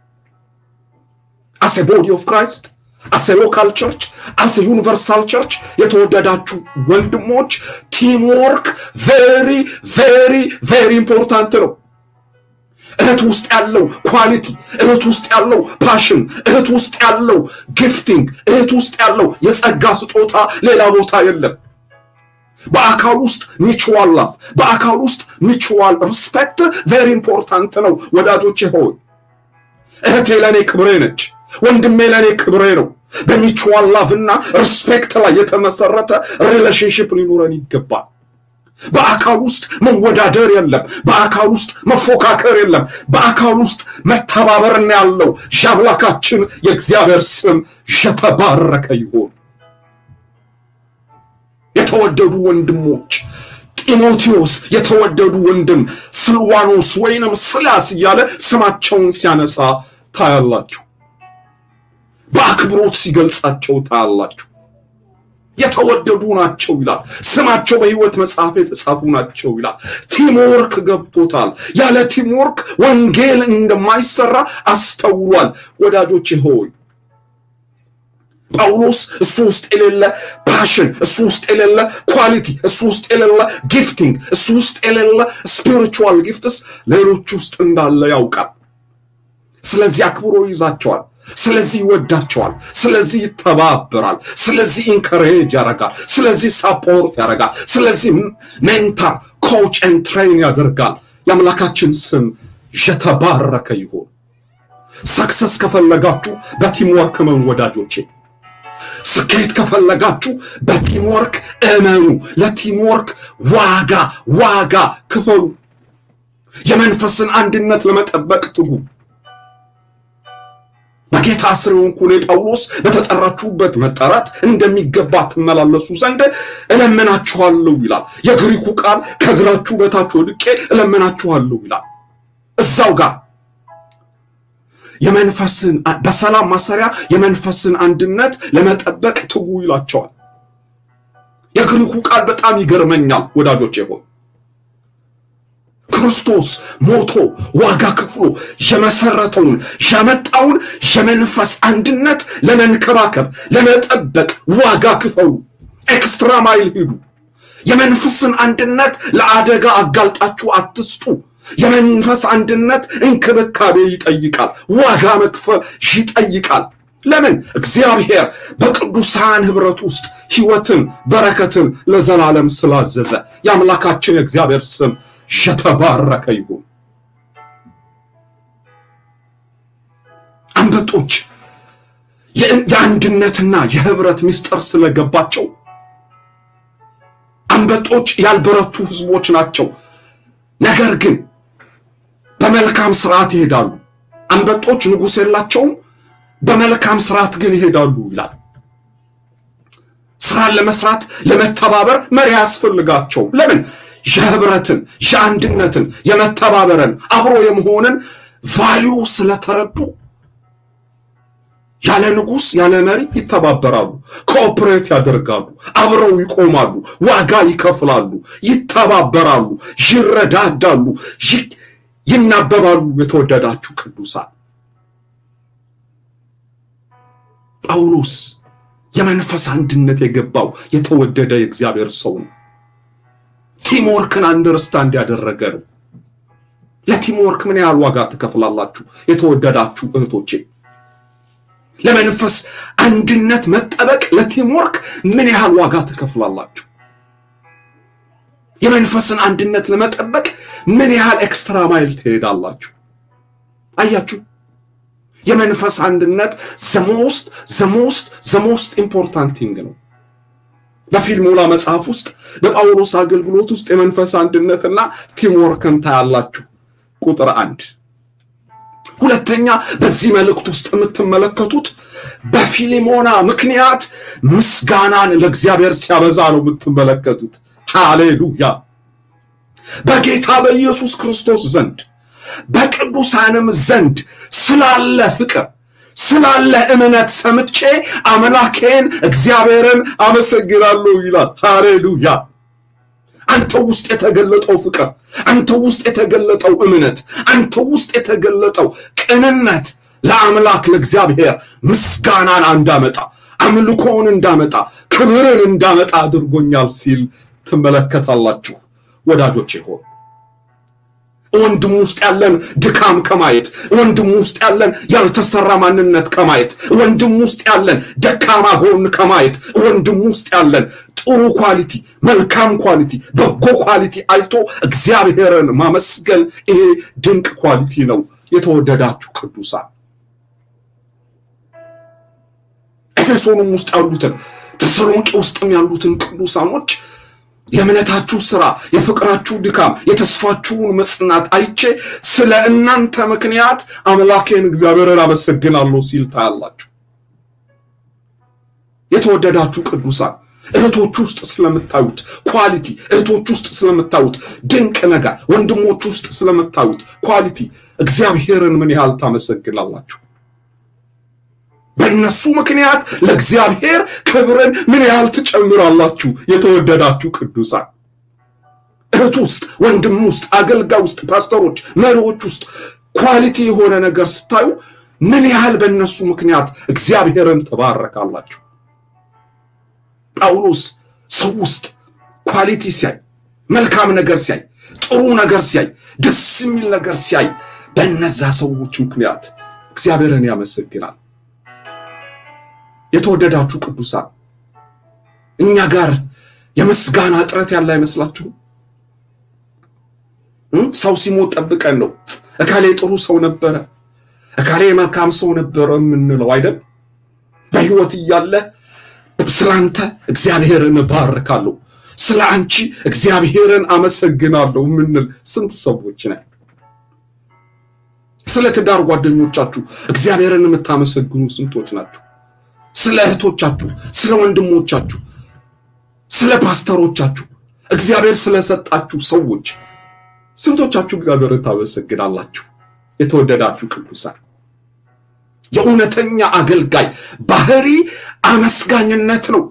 አስ ቦዲ ኦፍ ክራይስት አስ ሎካል ቸርች አስ ዩኒቨርሳል ቸርች የተወደዳችሁ ወንድሞች ቲምወርክ ቬሪ ቬሪ ቬሪ ኢምፖርታንት ነው። እህት ውስጥ ያለው ኳሊቲ፣ እህት ውስጥ ያለው ፓሽን፣ እህት ውስጥ ያለው ጊፍቲንግ፣ እህት ውስጥ ያለው የጸጋ ስጦታ ሌላ ቦታ የለም። በአካል ውስጥ ሚቹዋል ላቭ፣ በአካል ውስጥ ሚቹዋል ሪስፔክት ቬሪ ኢምፖርታንት ነው። ወዳጆቼ ሆይ እህቴ ለእኔ ክብሬ ነች፣ ወንድሜ ለእኔ ክብሬ ነው። በሚቹዋል ላቭ እና ሪስፔክት ላይ የተመሰረተ ሪሌሽንሽፕ ሊኖረን ይገባል። በአካል ውስጥ መወዳደር የለም። በአካል ውስጥ መፎካከር የለም። በአካል ውስጥ መተባበርና ያለው የአምላካችን የእግዚአብሔር ስም የተባረከ ይሆን። የተወደዱ ወንድሞች ጢሞቴዎስ የተወደዱ ወንድም ስልዋኖስ ወይንም ስላስ እያለ ስማቸውን ሲያነሳ ታያላችሁ። በአክብሮት ሲገልጻቸው ታያላችሁ። የተወደዱ ናቸው ይላል። ስማቸው በሕይወት መጽሐፍ የተጻፉ ናቸው ይላል። ቲምወርክ ገብቶታል። ያለ ቲምወርክ ወንጌል እንደማይሰራ አስተውሏል። ወዳጆቼ ሆይ ጳውሎስ እሱ ውስጥ የሌለ ፓሽን፣ እሱ ውስጥ የሌለ ኳሊቲ፣ እሱ ውስጥ የሌለ ጊፍቲንግ፣ እሱ ውስጥ የሌለ ስፒሪቹዋል ጊፍትስ ሌሎች ውስጥ እንዳለ ያውቃል። ስለዚህ አክብሮ ይዛቸዋል። ስለዚህ ይወዳቸዋል። ስለዚህ ይተባበራል። ስለዚህ ኢንከሬጅ ያደርጋል። ስለዚህ ሳፖርት ያደርጋል። ስለዚህ ሜንታር ኮች ኤንድ ትሬን ያደርጋል። የአምላካችን ስም የተባረከ ይሁን። ሰክሰስ ከፈለጋችሁ በቲምወርክ እመኑ ወዳጆቼ። ስኬት ከፈለጋችሁ በቲምወርክ እመኑ። ለቲምወርክ ዋጋ ዋጋ ክፈሉ። የመንፈስን አንድነት ለመጠበቅ ትጉ። በጌታ ስር የሆንኩ እኔ ጳውሎስ በተጠራችሁበት መጠራት እንደሚገባ ትመላለሱ ዘንድ እለምናችኋለሁ ይላል። የግሪኩ ቃል ከእግራችሁ በታች ወድቄ እለምናችኋለሁ ይላል። እዛው ጋር የመንፈስን በሰላም ማሰሪያ የመንፈስን አንድነት ለመጠበቅ ትጉ ይላቸዋል። የግሪኩ ቃል በጣም ይገርመኛል ወዳጆቼ ሆይ ክርስቶስ ሞቶ ዋጋ ከፍሎ የመሰረተውን ያመጣውን የመንፈስ አንድነት ለመንከባከብ ለመጠበቅ ዋጋ ክፈሉ። ኤክስትራ ማይል ሂዱ። የመንፈስን አንድነት ለአደጋ አጋልጣችሁ አትስጡ። የመንፈስ አንድነት እንክብካቤ ይጠይቃል። ዋጋ መክፈል ይጠይቃል። ለምን? እግዚአብሔር በቅዱሳን ህብረት ውስጥ ህይወትን፣ በረከትን ለዘላለም ስላዘዘ የአምላካችን የእግዚአብሔር ስም የተባረከ ይሁን። አንበጦች የአንድነትና የህብረት ምስጢር ስለገባቸው አንበጦች ያልበረቱ ህዝቦች ናቸው። ነገር ግን በመልካም ስርዓት ይሄዳሉ። አንበጦች ንጉሥ የላቸውም፣ በመልካም ስርዓት ግን ይሄዳሉ ይላል። ስራን ለመስራት ለመተባበር መሪ ያስፈልጋቸው። ለምን? የህብረትን፣ የአንድነትን፣ የመተባበርን አብሮ የመሆንን ቫሊዩ ስለተረዱ ያለ ንጉሥ ያለ መሪ ይተባበራሉ፣ ኮኦፕሬት ያደርጋሉ፣ አብረው ይቆማሉ፣ ዋጋ ይከፍላሉ፣ ይተባበራሉ፣ ይረዳዳሉ፣ ይናበባሉ። የተወደዳችሁ ቅዱሳን ጳውሎስ የመንፈስ አንድነት የገባው የተወደደ የእግዚአብሔር ሰው ነው። ቲምወርክን አንደርስታንድ ያደረገ ነው። ለቲምወርክ ምን ያህል ዋጋ ትከፍላላችሁ? የተወደዳችሁ እህቶቼ ለመንፈስ አንድነት መጠበቅ ለቲምወርክ ምን ያህል ዋጋ ትከፍላላችሁ? የመንፈስን አንድነት ለመጠበቅ ምን ያህል ኤክስትራ ማይል ትሄዳላችሁ? አያችሁ፣ የመንፈስ አንድነት ዘሞስት ዘሞስት ዘሞስት ኢምፖርታንት ቲንግ ነው። በፊልሞላ መጽሐፍ ውስጥ በጳውሎስ አገልግሎት ውስጥ የመንፈስ አንድነትና ቲምወርክን ታያላችሁ። ቁጥር አንድ ሁለተኛ በዚህ መልእክት ውስጥ የምትመለከቱት በፊሊሞና ምክንያት ምስጋናን ለእግዚአብሔር ሲያበዛ ነው የምትመለከቱት። ሃሌሉያ! በጌታ በኢየሱስ ክርስቶስ ዘንድ በቅዱሳንም ዘንድ ስላለ ፍቅር ስላለ እምነት ሰምቼ አምላኬን እግዚአብሔርን አመሰግናለሁ ይላል። ሃሌሉያ! አንተ ውስጥ የተገለጠው ፍቅር፣ አንተ ውስጥ የተገለጠው እምነት፣ አንተ ውስጥ የተገለጠው ቅንነት ለአምላክ ለእግዚአብሔር ምስጋናን እንዳመጣ አምልኮውን እንዳመጣ ክብርን እንዳመጣ አድርጎኛል ሲል ትመለከታላችሁ። ወዳጆቼ ሆይ ወንድም ውስጥ ያለን ድካም ከማየት ወንድም ውስጥ ያለን ያልተሰራ ማንነት ከማየት ወንድም ውስጥ ያለን ደካማ ጎን ከማየት ወንድም ውስጥ ያለን ጥሩ ኳሊቲ፣ መልካም ኳሊቲ፣ በጎ ኳሊቲ አይቶ እግዚአብሔርን ማመስገን ይሄ ድንቅ ኳሊቲ ነው። የተወደዳችሁ ቅዱሳን ኤፌሶንም ውስጥ ያሉትን ተሰሎንቄ ውስጥም ያሉትን ቅዱሳኖች የእምነታችሁ ስራ፣ የፍቅራችሁ ድካም፣ የተስፋችሁን መጽናት አይቼ ስለ እናንተ ምክንያት አምላኬን እግዚአብሔርን አመሰግናለሁ ሲል ታያላችሁ። የተወደዳችሁ ቅዱሳን እህቶች ውስጥ ስለምታዩት ኳሊቲ፣ እህቶች ውስጥ ስለምታዩት ድንቅ ነገር፣ ወንድሞች ውስጥ ስለምታዩት ኳሊቲ እግዚአብሔርን ምን ያህል ታመሰግናላችሁ? በእነሱ ምክንያት ለእግዚአብሔር ክብርን ምን ያህል ትጨምራላችሁ? የተወደዳችሁ ቅዱሳን እህት ውስጥ፣ ወንድም ውስጥ፣ አገልጋይ ውስጥ፣ ፓስተሮች፣ መሪዎች ውስጥ ኳሊቲ የሆነ ነገር ስታዩ ምን ያህል በእነሱ ምክንያት እግዚአብሔርን ትባረካላችሁ? ጳውሎስ ሰው ውስጥ ኳሊቲ ሲያይ፣ መልካም ነገር ሲያይ፣ ጥሩ ነገር ሲያይ፣ ደስ የሚል ነገር ሲያይ በእነዛ ሰዎች ምክንያት እግዚአብሔርን ያመሰግናል። የተወደዳችሁ ቅዱሳን እኛ ጋር የምስጋና እጥረት ያለ አይመስላችሁም? ሰው ሲሞት ጠብቀን ነው እካሌ ጥሩ ሰው ነበረ፣ እካሌ መልካም ሰው ነበረ የምንለው አይደል? በሕይወት እያለ ስላንተ እግዚአብሔርን እባርካለሁ፣ ስለ አንቺ እግዚአብሔርን አመሰግናለሁ የምንል ስንት ሰዎች ነን? ስለ ትዳር ጓደኞቻችሁ እግዚአብሔርን የምታመሰግኑ ስንቶች ናችሁ? ስለ እህቶቻችሁ፣ ስለ ወንድሞቻችሁ፣ ስለ ፓስተሮቻችሁ እግዚአብሔር ስለሰጣችሁ ሰዎች ስንቶቻችሁ እግዚአብሔርን ታመሰግናላችሁ? የተወደዳችሁ ቅዱሳን የእውነተኛ አገልጋይ ባህሪ አመስጋኝነት ነው።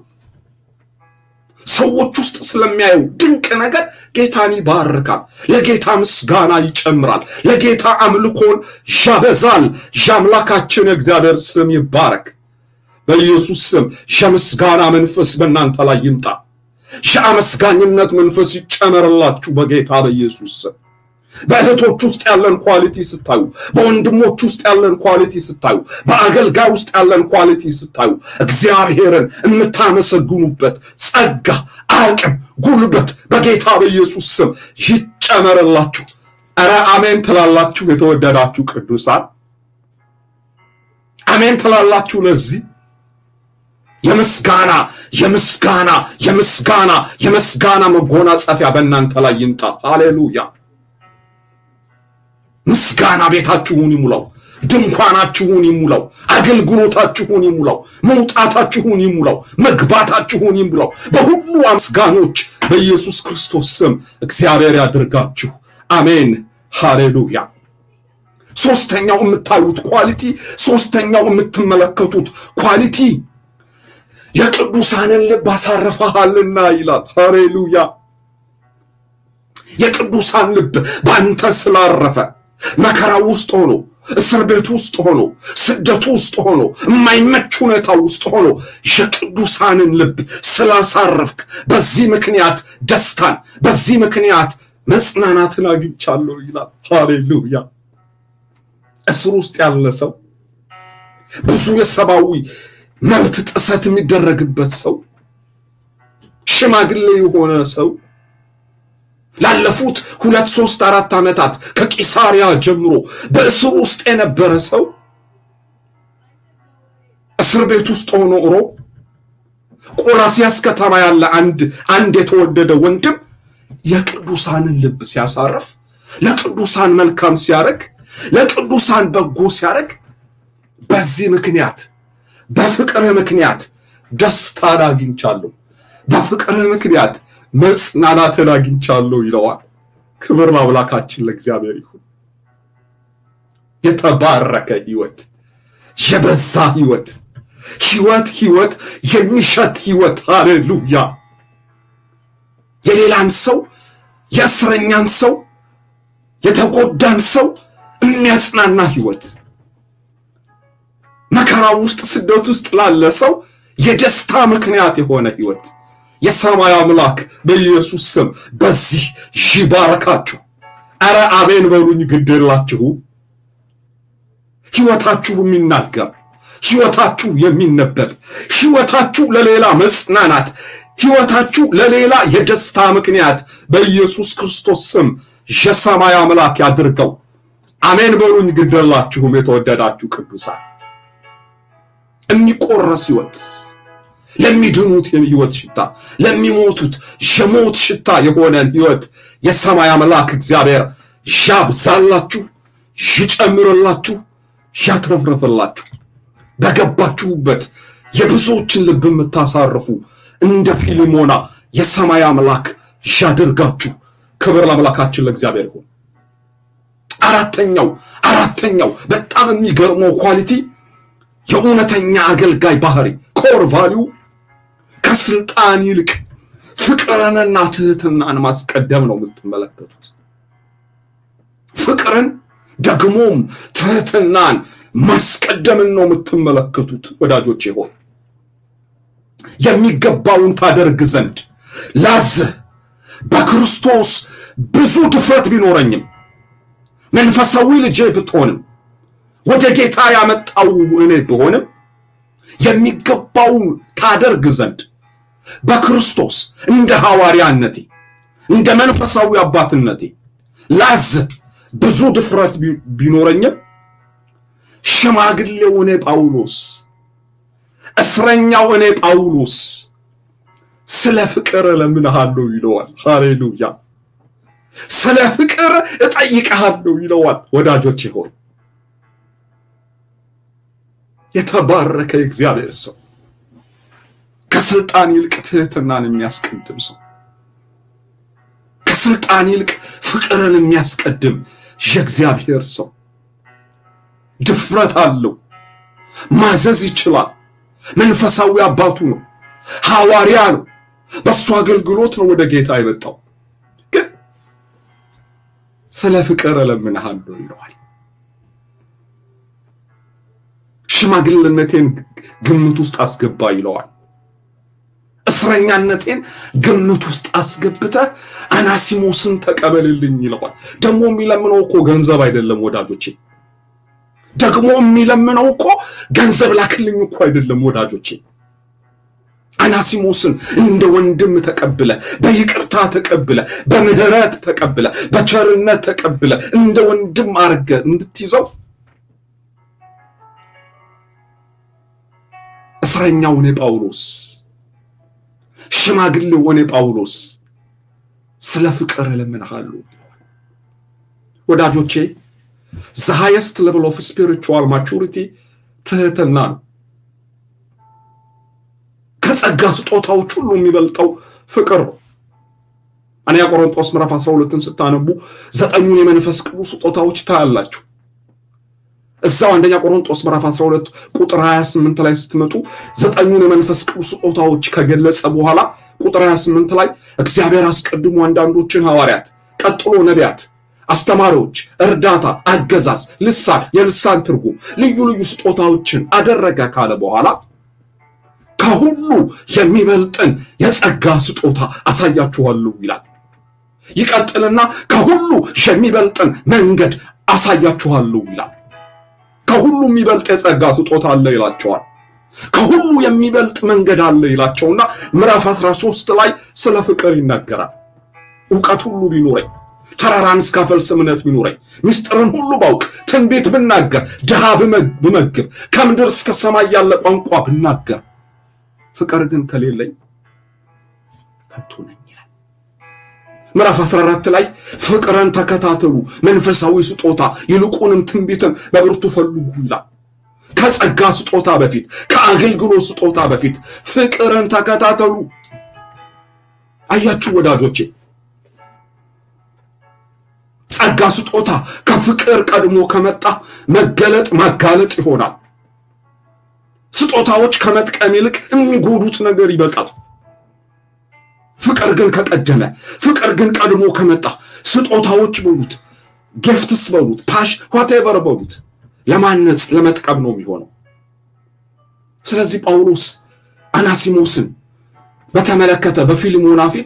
ሰዎች ውስጥ ስለሚያየው ድንቅ ነገር ጌታን ይባርካል። ለጌታ ምስጋና ይጨምራል። ለጌታ አምልኮን ያበዛል። የአምላካችን የእግዚአብሔር ስም ይባረክ። በኢየሱስ ስም የምስጋና መንፈስ በእናንተ ላይ ይምጣ። የአመስጋኝነት መንፈስ ይጨመርላችሁ በጌታ በኢየሱስ ስም። በእህቶች ውስጥ ያለን ኳሊቲ ስታዩ፣ በወንድሞች ውስጥ ያለን ኳሊቲ ስታዩ፣ በአገልጋይ ውስጥ ያለን ኳሊቲ ስታዩ እግዚአብሔርን የምታመሰግኑበት ጸጋ፣ አቅም፣ ጉልበት በጌታ በኢየሱስ ስም ይጨመርላችሁ። ኧረ አሜን ትላላችሁ? የተወደዳችሁ ቅዱሳን አሜን ትላላችሁ? ለዚህ የምስጋና የምስጋና የምስጋና የምስጋና መጎናጸፊያ በእናንተ ላይ ይምጣ። ሃሌሉያ! ምስጋና ቤታችሁን ይሙላው፣ ድንኳናችሁን ይሙላው፣ አገልግሎታችሁን ይሙላው፣ መውጣታችሁን ይሙላው፣ መግባታችሁን ይሙላው። በሁሉ አመስጋኞች በኢየሱስ ክርስቶስ ስም እግዚአብሔር ያድርጋችሁ። አሜን። ሃሌሉያ! ሶስተኛው የምታዩት ኳሊቲ፣ ሶስተኛው የምትመለከቱት ኳሊቲ የቅዱሳንን ልብ አሳርፈሃልና ይላል። ሃሌሉያ! የቅዱሳን ልብ በአንተ ስላረፈ መከራ ውስጥ ሆኖ እስር ቤት ውስጥ ሆኖ ስደቱ ውስጥ ሆኖ የማይመች ሁኔታ ውስጥ ሆኖ የቅዱሳንን ልብ ስላሳረፍክ በዚህ ምክንያት ደስታን በዚህ ምክንያት መጽናናትን አግኝቻለሁ ይላል። ሃሌሉያ! እስር ውስጥ ያለ ሰው ብዙ የሰብአዊ መብት ጥሰት የሚደረግበት ሰው ሽማግሌ የሆነ ሰው ላለፉት ሁለት ሶስት አራት ዓመታት ከቂሳሪያ ጀምሮ በእስር ውስጥ የነበረ ሰው እስር ቤት ውስጥ ሆኖ ኖሮ ቆላስያስ ከተማ ያለ አንድ አንድ የተወደደ ወንድም የቅዱሳንን ልብ ሲያሳርፍ፣ ለቅዱሳን መልካም ሲያደርግ፣ ለቅዱሳን በጎ ሲያደርግ በዚህ ምክንያት በፍቅርህ ምክንያት ደስታን አግኝቻለሁ፣ በፍቅርህ ምክንያት መጽናናትን አግኝቻለሁ ይለዋል። ክብር ለአምላካችን ለእግዚአብሔር ይሁን። የተባረከ ህይወት፣ የበዛ ህይወት፣ ህይወት ህይወት የሚሸት ህይወት። ሃሌሉያ! የሌላን ሰው የእስረኛን ሰው የተጎዳን ሰው የሚያጽናና ህይወት መከራ ውስጥ ስደት ውስጥ ላለ ሰው የደስታ ምክንያት የሆነ ህይወት የሰማይ አምላክ በኢየሱስ ስም በዚህ ይባረካችሁ። አረ አሜን በሉኝ። ግዴላችሁ ህይወታችሁ የሚናገር ህይወታችሁ የሚነበብ ህይወታችሁ ለሌላ መጽናናት ህይወታችሁ ለሌላ የደስታ ምክንያት በኢየሱስ ክርስቶስ ስም የሰማይ አምላክ ያድርገው። አሜን በሉኝ። ግዴላችሁም የተወደዳችሁ ቅዱሳን የሚቆረስ ህይወት ለሚድኑት የህይወት ሽታ ለሚሞቱት የሞት ሽታ የሆነን ህይወት የሰማይ አምላክ እግዚአብሔር ያብዛላችሁ፣ ይጨምርላችሁ፣ ያትረፍረፍላችሁ። በገባችሁበት የብዙዎችን ልብ የምታሳርፉ እንደ ፊልሞና የሰማይ አምላክ ያድርጋችሁ። ክብር ለአምላካችን ለእግዚአብሔር ይሁን። አራተኛው አራተኛው በጣም የሚገርመው ኳሊቲ የእውነተኛ አገልጋይ ባህሪ ኮር ቫሊዩ ከስልጣን ይልቅ ፍቅርንና ትህትናን ማስቀደም ነው የምትመለከቱት። ፍቅርን ደግሞም ትህትናን ማስቀደምን ነው የምትመለከቱት። ወዳጆቼ ሆይ የሚገባውን ታደርግ ዘንድ ላዝህ በክርስቶስ ብዙ ድፍረት ቢኖረኝም መንፈሳዊ ልጄ ብትሆንም ወደ ጌታ ያመጣው እኔ ብሆንም የሚገባውን ታደርግ ዘንድ በክርስቶስ እንደ ሐዋርያነቴ እንደ መንፈሳዊ አባትነቴ ላዝህ ብዙ ድፍረት ቢኖረኝም ሽማግሌው እኔ ጳውሎስ እስረኛው እኔ ጳውሎስ ስለ ፍቅር እለምንሃለሁ ይለዋል። ሃሌሉያ! ስለ ፍቅር እጠይቅሃለሁ ይለዋል። ወዳጆች ሆይ የተባረከ የእግዚአብሔር ሰው ከስልጣን ይልቅ ትህትናን የሚያስቀድም ሰው ከስልጣን ይልቅ ፍቅርን የሚያስቀድም የእግዚአብሔር ሰው ድፍረት አለው። ማዘዝ ይችላል። መንፈሳዊ አባቱ ነው። ሐዋርያ ነው። በእሱ አገልግሎት ነው ወደ ጌታ የመጣው። ግን ስለ ፍቅር እለምንሃለሁ ይለዋል። ሽማግሌነቴን ግምት ውስጥ አስገባ ይለዋል። እስረኛነቴን ግምት ውስጥ አስገብተህ አናሲሞስን ተቀበልልኝ ይለዋል። ደግሞ የሚለምነው እኮ ገንዘብ አይደለም ወዳጆቼ። ደግሞ የሚለምነው እኮ ገንዘብ ላክልኝ እኮ አይደለም ወዳጆቼ። አናሲሞስን እንደ ወንድም ተቀብለ፣ በይቅርታ ተቀብለ፣ በምህረት ተቀብለ፣ በቸርነት ተቀብለ እንደ ወንድም አርገ እንድትይዘው እስረኛው እኔ ጳውሎስ ሽማግሌው እኔ ጳውሎስ ስለ ፍቅር እለምንሃለሁ። ወዳጆቼ ዘ ሃይስት ሌቭል ኦፍ ስፒሪቹዋል ማቹሪቲ ትህትና ነው። ከጸጋ ስጦታዎች ሁሉ የሚበልጠው ፍቅር ነው። አንደኛ ቆሮንጦስ ምዕራፍ 12ን ስታነቡ ዘጠኙን የመንፈስ ቅዱስ ስጦታዎች ታያላችሁ። እዛው አንደኛ ቆሮንጦስ ምዕራፍ 12 ቁጥር 28 ላይ ስትመጡ ዘጠኙን የመንፈስ ቅዱስ ስጦታዎች ከገለጸ በኋላ ቁጥር 28 ላይ እግዚአብሔር አስቀድሞ አንዳንዶችን ሐዋርያት፣ ቀጥሎ ነቢያት፣ አስተማሪዎች፣ እርዳታ፣ አገዛዝ፣ ልሳን፣ የልሳን ትርጉም፣ ልዩ ልዩ ስጦታዎችን አደረገ ካለ በኋላ ከሁሉ የሚበልጥን የጸጋ ስጦታ አሳያችኋለሁ ይላል። ይቀጥልና ከሁሉ የሚበልጥን መንገድ አሳያችኋለሁ ይላል። ከሁሉ የሚበልጥ የጸጋ ስጦታ አለ ይላቸዋል። ከሁሉ የሚበልጥ መንገድ አለ ይላቸውና ምዕራፍ 13 ላይ ስለ ፍቅር ይናገራል። እውቀት ሁሉ ቢኖረኝ፣ ተራራን እስካፈልስ እምነት ቢኖረኝ፣ ምስጢርን ሁሉ ባውቅ፣ ትንቢት ብናገር፣ ድሃ ብመግብ፣ ከምድር እስከ ሰማይ ያለ ቋንቋ ብናገር፣ ፍቅር ግን ከሌለኝ ከንቱ ነኝ ይላል። ምዕራፍ 14 ላይ ፍቅርን ተከታተሉ፣ መንፈሳዊ ስጦታ ይልቁንም ትንቢትን በብርቱ ፈልጉ ይላል። ከጸጋ ስጦታ በፊት ከአገልግሎት ስጦታ በፊት ፍቅርን ተከታተሉ። አያችሁ ወዳጆቼ፣ ጸጋ ስጦታ ከፍቅር ቀድሞ ከመጣ መገለጥ ማጋለጥ ይሆናል። ስጦታዎች ከመጥቀም ይልቅ የሚጎዱት ነገር ይበልጣል። ፍቅር ግን ከቀደመ ፍቅር ግን ቀድሞ ከመጣ ስጦታዎች በሉት ጊፍትስ በሉት ፓሽ ዋቴቨር በሉት ለማነጽ ለመጥቀም ነው የሚሆነው። ስለዚህ ጳውሎስ አናሲሞስን በተመለከተ በፊልሞና ፊት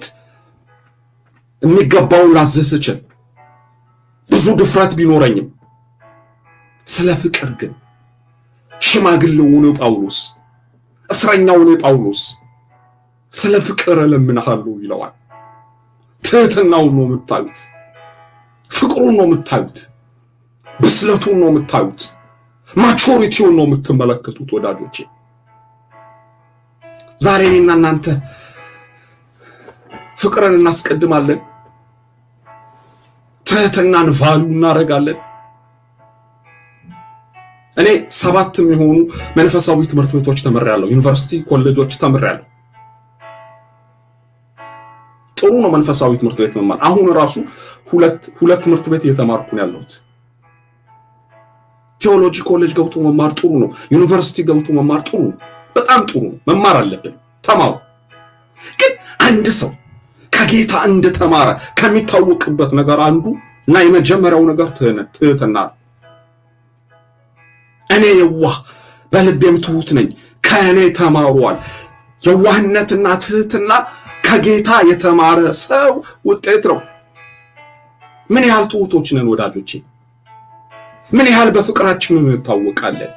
የሚገባውን ላዝህ ስችል ብዙ ድፍረት ቢኖረኝም ስለ ፍቅር ግን ሽማግሌው ነው ጳውሎስ፣ እስረኛው ነው ጳውሎስ ስለ ፍቅር እለምንሃለሁ ይለዋል። ትህትናውን ነው የምታዩት፣ ፍቅሩን ነው የምታዩት፣ ብስለቱን ነው የምታዩት፣ ማቾሪቲውን ነው የምትመለከቱት። ወዳጆቼ ዛሬ እኔና እናንተ ፍቅርን እናስቀድማለን፣ ትህትናን ቫሉ እናደርጋለን። እኔ ሰባት የሚሆኑ መንፈሳዊ ትምህርት ቤቶች ተምሬያለሁ። ዩኒቨርሲቲ ኮሌጆች ተምሬያለሁ። ጥሩ ነው መንፈሳዊ ትምህርት ቤት መማር። አሁን ራሱ ሁለት ሁለት ትምህርት ቤት እየተማርኩ ነው ያለሁት። ቴዎሎጂ ኮሌጅ ገብቶ መማር ጥሩ ነው። ዩኒቨርሲቲ ገብቶ መማር ጥሩ ነው። በጣም ጥሩ ነው። መማር አለብን። ተማሩ። ግን አንድ ሰው ከጌታ እንደተማረ ከሚታወቅበት ነገር አንዱ እና የመጀመሪያው ነገር ትህትና ነው። እኔ የዋህ በልቤም ትሁት ነኝ ከእኔ ተማሯል። የዋህነትና ትህትና ከጌታ የተማረ ሰው ውጤት ነው። ምን ያህል ትሁቶች ነን ወዳጆቼ? ምን ያህል በፍቅራችን እንታወቃለን?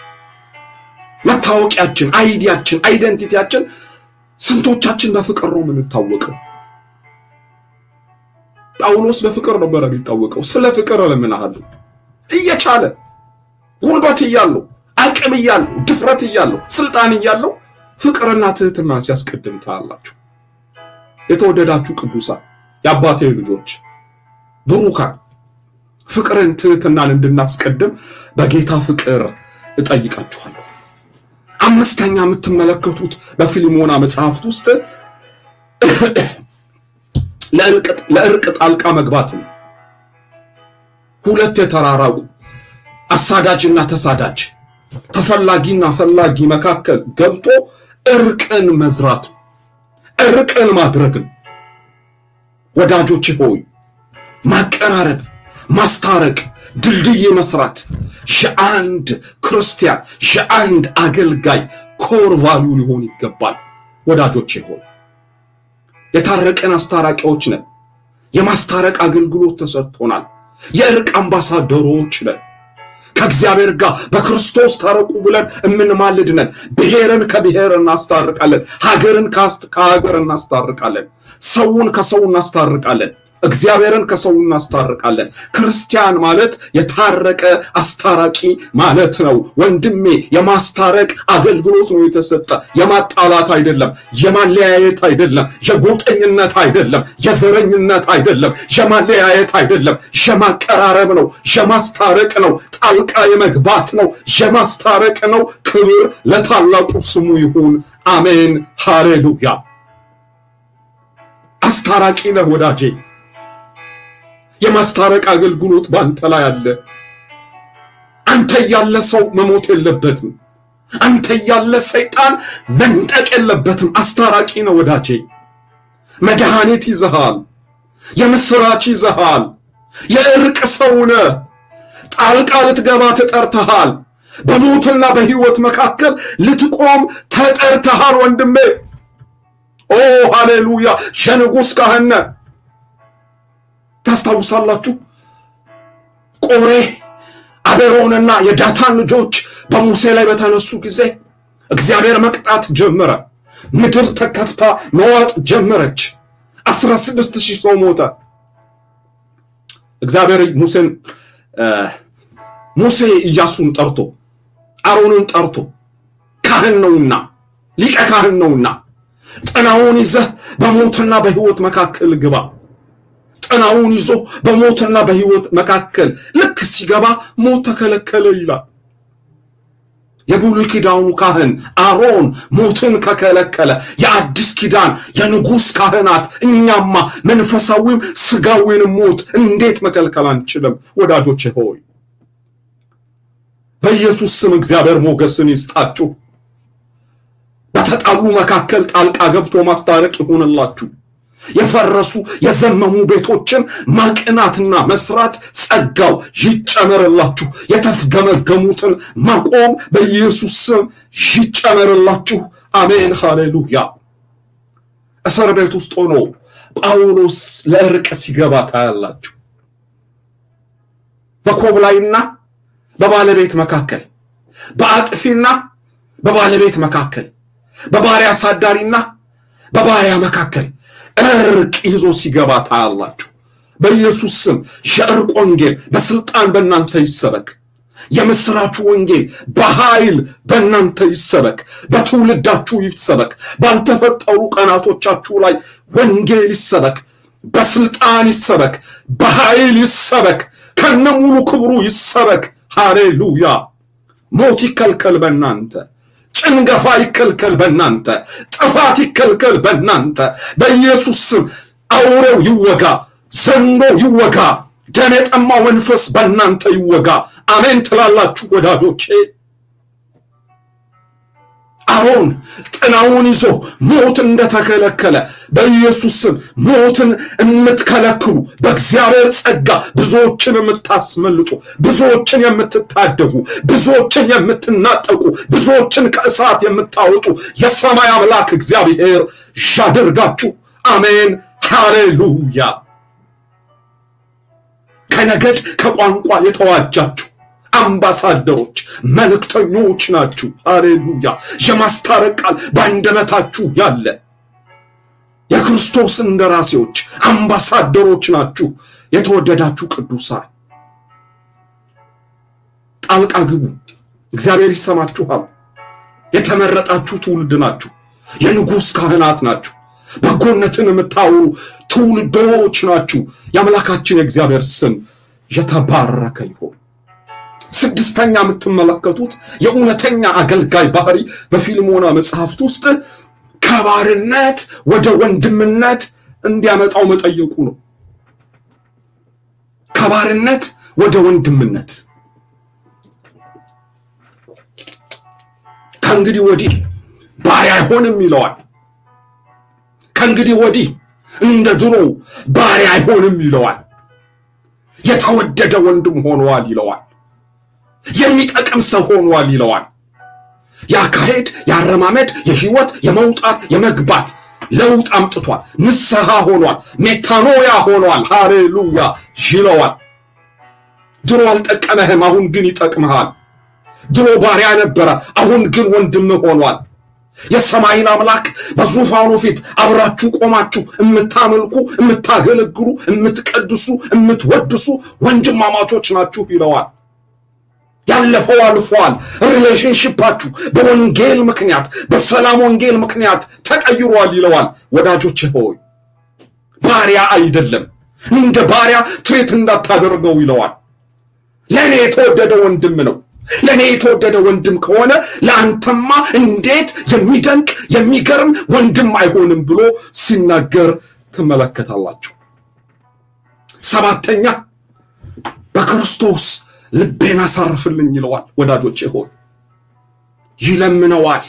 መታወቂያችን፣ አይዲያችን፣ አይደንቲቲያችን ስንቶቻችን በፍቅር ነው የምንታወቀው? ጳውሎስ በፍቅር ነበረ የሚታወቀው። ስለ ፍቅር እለምንሃለሁ እየቻለ ጉልበት እያለው አቅም እያለው ድፍረት እያለው ስልጣን እያለው ፍቅርና ትህትናን ሲያስቀድም ታያላችሁ። የተወደዳችሁ ቅዱሳን የአባቴ ልጆች ብሩካን ፍቅርን ትህትናን እንድናስቀድም በጌታ ፍቅር እጠይቃችኋለሁ። አምስተኛ የምትመለከቱት በፊልሞና መጽሐፍት ውስጥ ለእርቅ ጣልቃ መግባት ነው። ሁለት የተራራቁ አሳዳጅና ተሳዳጅ ተፈላጊና ፈላጊ መካከል ገብቶ እርቅን መዝራት እርቅን ማድረግን ወዳጆች ሆይ ማቀራረብ፣ ማስታረቅ፣ ድልድይ መስራት የአንድ ክርስቲያን የአንድ አገልጋይ ኮር ቫልዩ ሊሆን ይገባል። ወዳጆቼ ሆይ የታረቀን አስታራቂዎች ነን። የማስታረቅ አገልግሎት ተሰጥቶናል። የእርቅ አምባሳደሮች ነን። ከእግዚአብሔር ጋር በክርስቶስ ታረቁ ብለን የምንማልድ ነን። ብሔርን ከብሔር እናስታርቃለን። ሀገርን ከሀገር እናስታርቃለን። ሰውን ከሰው እናስታርቃለን። እግዚአብሔርን ከሰው እናስታርቃለን። ክርስቲያን ማለት የታረቀ አስታራቂ ማለት ነው። ወንድሜ የማስታረቅ አገልግሎት ነው የተሰጠ። የማጣላት አይደለም፣ የማለያየት አይደለም፣ የጎጠኝነት አይደለም፣ የዘረኝነት አይደለም፣ የማለያየት አይደለም፣ የማቀራረብ ነው፣ የማስታረቅ ነው፣ ጣልቃ የመግባት ነው፣ የማስታረቅ ነው። ክብር ለታላቁ ስሙ ይሁን። አሜን፣ ሃሌሉያ። አስታራቂ ነህ ወዳጄ። የማስታረቅ አገልግሎት በአንተ ላይ አለ። አንተ ያለ ሰው መሞት የለበትም። አንተ ያለ ሰይጣን መንጠቅ የለበትም። አስታራቂ ነው ወዳጄ። መድኃኒት ይዘሃል። የምስራች ይዘሃል። የእርቅ ሰው ነህ። ጣልቃ ልትገባ ተጠርተሃል። በሞትና በሕይወት መካከል ልትቆም ተጠርተሃል ወንድሜ። ኦ ሃሌሉያ! የንጉሥ ካህን ነህ። ታስታውሳላችሁ ቆሬ አቤሮንና የዳታን ልጆች በሙሴ ላይ በተነሱ ጊዜ እግዚአብሔር መቅጣት ጀመረ። ምድር ተከፍታ መዋጥ ጀመረች። አስራ ስድስት ሺህ ሰው ሞተ። እግዚአብሔር ሙሴን ሙሴ ኢያሱን ጠርቶ አሮንን ጠርቶ ካህን ነውና ሊቀ ካህን ነውና ጥናውን ይዘህ በሞትና በሕይወት መካከል ግባ ጥናውን ይዞ በሞትና በሕይወት መካከል ልክ ሲገባ ሞት ተከለከለ ይላል። የብሉይ ኪዳኑ ካህን አሮን ሞትን ከከለከለ የአዲስ ኪዳን የንጉሥ ካህናት እኛማ መንፈሳዊም ስጋዊንም ሞት እንዴት መከልከል አንችልም? ወዳጆቼ ሆይ በኢየሱስ ስም እግዚአብሔር ሞገስን ይስጣችሁ። በተጣሉ መካከል ጣልቃ ገብቶ ማስታረቅ ይሁንላችሁ። የፈረሱ የዘመሙ ቤቶችን ማቅናትና መስራት ጸጋው ይጨመርላችሁ። የተፍገመገሙትን ማቆም በኢየሱስ ስም ይጨመርላችሁ። አሜን፣ ሃሌሉያ። እስር ቤት ውስጥ ሆኖ ጳውሎስ ለእርቅ ሲገባ ታያላችሁ። በኮብላይና በባለቤት መካከል፣ በአጥፊና በባለቤት መካከል፣ በባሪያ አሳዳሪና በባሪያ መካከል እርቅ ይዞ ሲገባ ታያላችሁ። በኢየሱስ ስም የእርቅ ወንጌል በስልጣን በእናንተ ይሰበክ። የምስራቹ ወንጌል በኃይል በእናንተ ይሰበክ፣ በትውልዳችሁ ይሰበክ። ባልተፈጠሩ ቀናቶቻችሁ ላይ ወንጌል ይሰበክ፣ በስልጣን ይሰበክ፣ በኃይል ይሰበክ፣ ከነሙሉ ክብሩ ይሰበክ። ሃሌሉያ! ሞት ይከልከል በእናንተ ጭንገፋ ይከልከል በእናንተ ጥፋት ይከልከል በእናንተ በኢየሱስ ስም አውሬው ይወጋ፣ ዘንዶ ይወጋ፣ ደም የጠማው መንፈስ በእናንተ ይወጋ። አሜን ትላላችሁ ወዳጆቼ። አሮን ጥናውን ይዞ ሞት እንደተከለከለ በኢየሱስ ስም ሞትን የምትከለክሉ በእግዚአብሔር ጸጋ ብዙዎችን የምታስመልጡ ብዙዎችን የምትታደጉ ብዙዎችን የምትናጠቁ ብዙዎችን ከእሳት የምታወጡ የሰማይ አምላክ እግዚአብሔር ያደርጋችሁ። አሜን ሃሌሉያ። ከነገድ ከቋንቋ የተዋጃችሁ አምባሳደሮች መልእክተኞች ናችሁ። ሃሌሉያ። የማስታረቅ ቃል በአንደበታችሁ ያለ የክርስቶስ እንደራሴዎች አምባሳደሮች ናችሁ። የተወደዳችሁ ቅዱሳን ጣልቃ ግቡ። እግዚአብሔር ይሰማችኋል። የተመረጣችሁ ትውልድ ናችሁ። የንጉሥ ካህናት ናችሁ። በጎነትን የምታወሩ ትውልዶች ናችሁ። የአምላካችን የእግዚአብሔር ስም የተባረከ ይሆን። ስድስተኛ የምትመለከቱት የእውነተኛ አገልጋይ ባህሪ በፊልሞና መጽሐፍት ውስጥ ከባርነት ወደ ወንድምነት እንዲያመጣው መጠየቁ ነው። ከባርነት ወደ ወንድምነት ከእንግዲህ ወዲህ ባሪያ አይሆንም ይለዋል። ከእንግዲህ ወዲህ እንደ ድሮ ባሪያ አይሆንም ይለዋል። የተወደደ ወንድም ሆኗል ይለዋል። የሚጠቅም ሰው ሆኗል ይለዋል። የአካሄድ፣ የአረማመድ፣ የህይወት፣ የመውጣት፣ የመግባት ለውጥ አምጥቷል። ንስሐ ሆኗል። ሜታኖያ ሆኗል። ሃሌሉያ ይለዋል። ድሮ አልጠቀመህም፣ አሁን ግን ይጠቅምሃል። ድሮ ባሪያ ነበረ፣ አሁን ግን ወንድም ሆኗል። የሰማይን አምላክ በዙፋኑ ፊት አብራችሁ ቆማችሁ የምታመልኩ፣ የምታገለግሉ፣ የምትቀድሱ፣ የምትወድሱ ወንድማማቾች ናችሁ ይለዋል። ያለፈው አልፏል። ሪሌሽንሽፓችሁ በወንጌል ምክንያት በሰላም ወንጌል ምክንያት ተቀይሯል ይለዋል። ወዳጆች ሆይ ባሪያ አይደለም፣ እንደ ባሪያ ትሬት እንዳታደርገው ይለዋል። ለእኔ የተወደደ ወንድም ነው። ለእኔ የተወደደ ወንድም ከሆነ ለአንተማ እንዴት የሚደንቅ የሚገርም ወንድም አይሆንም ብሎ ሲናገር ትመለከታላችሁ። ሰባተኛ በክርስቶስ ልቤን አሳርፍልኝ ይለዋል። ወዳጆቼ ሆይ ይለምነዋል።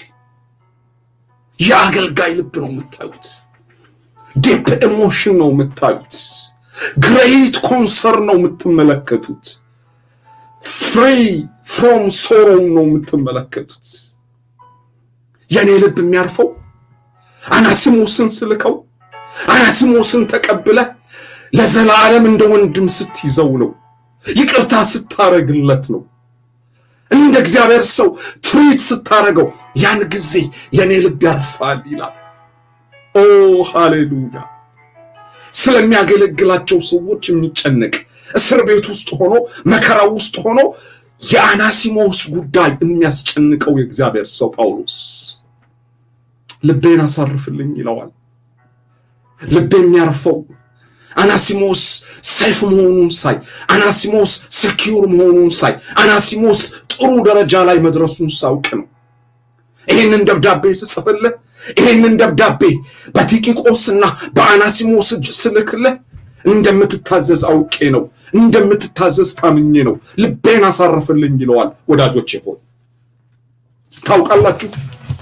የአገልጋይ ልብ ነው የምታዩት። ዲፕ ኢሞሽን ነው የምታዩት። ግሬት ኮንሰርን ነው የምትመለከቱት። ፍሪ ፍሮም ሶሮው ነው የምትመለከቱት። የእኔ ልብ የሚያርፈው አናሲሞስን ስልከው አናሲሞስን ተቀብለህ ለዘላለም እንደ ወንድም ስትይዘው ነው ይቅርታ ስታረግለት ነው። እንደ እግዚአብሔር ሰው ትሪት ስታረገው ያን ጊዜ የኔ ልብ ያርፋል ይላል። ኦ ሃሌሉያ! ስለሚያገለግላቸው ሰዎች የሚጨነቅ እስር ቤት ውስጥ ሆኖ መከራ ውስጥ ሆኖ የአናሲሞስ ጉዳይ የሚያስጨንቀው የእግዚአብሔር ሰው ጳውሎስ ልቤን አሳርፍልኝ ይለዋል። ልቤ የሚያርፈው አናሲሞስ ሰይፍ መሆኑን ሳይ፣ አናሲሞስ ሰኪውር መሆኑን ሳይ፣ አናሲሞስ ጥሩ ደረጃ ላይ መድረሱን ሳውቅ ነው። ይህንን ደብዳቤ ስጽፍልህ፣ ይህንን ደብዳቤ በቲቂቆስና በአናሲሞስ እጅ ስልክልህ እንደምትታዘዝ አውቄ ነው፣ እንደምትታዘዝ ታምኜ ነው። ልቤን አሳርፍልኝ ይለዋል። ወዳጆቼ ሆይ ታውቃላችሁ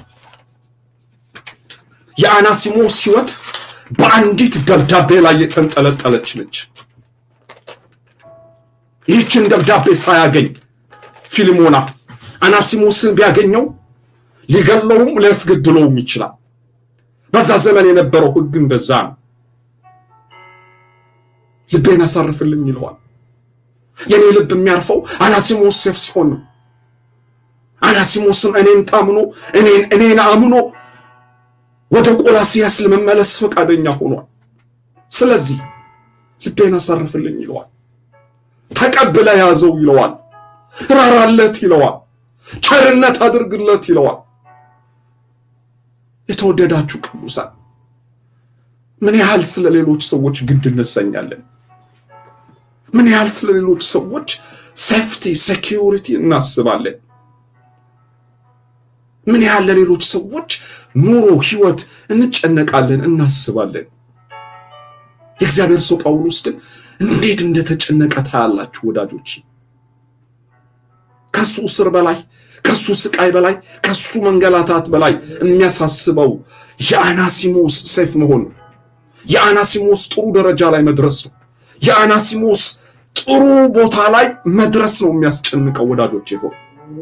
የአናሲሞስ ሕይወት በአንዲት ደብዳቤ ላይ የተንጠለጠለች ነች። ይህችን ደብዳቤ ሳያገኝ ፊልሞና አናሲሞስን ቢያገኘው ሊገለውም ሊያስገድለውም ይችላል። በዛ ዘመን የነበረው ሕግ እንደዛ ነው። ልቤን አሳርፍልኝ ይለዋል። የኔ ልብ የሚያርፈው አናሲሞስ ሴፍ ሲሆን ነው። አናሲሞስም እኔን ታምኖ እኔን እኔን አምኖ ወደ ቆላሲያስ ለመመለስ ፈቃደኛ ሆኗል። ስለዚህ ልቤን አሳርፍልኝ ይለዋል። ተቀብለ ያዘው ይለዋል። ራራለት ይለዋል። ቸርነት አድርግለት ይለዋል። የተወደዳችሁ ቅዱሳን ምን ያህል ስለ ሌሎች ሰዎች ግድ እንሰኛለን? ምን ያህል ስለ ሌሎች ሰዎች ሴፍቲ ሴኪዩሪቲ እናስባለን? ምን ያህል ለሌሎች ሰዎች ኑሮ፣ ህይወት እንጨነቃለን፣ እናስባለን። የእግዚአብሔር ሰው ጳውሎስ ግን እንዴት እንደተጨነቀ ታያላችሁ ወዳጆች። ከሱ እስር በላይ ከሱ ስቃይ በላይ ከሱ መንገላታት በላይ የሚያሳስበው የአናሲሞስ ሰይፍ መሆን ነው። የአናሲሞስ ጥሩ ደረጃ ላይ መድረስ ነው። የአናሲሞስ ጥሩ ቦታ ላይ መድረስ ነው የሚያስጨንቀው ወዳጆች። ይሆን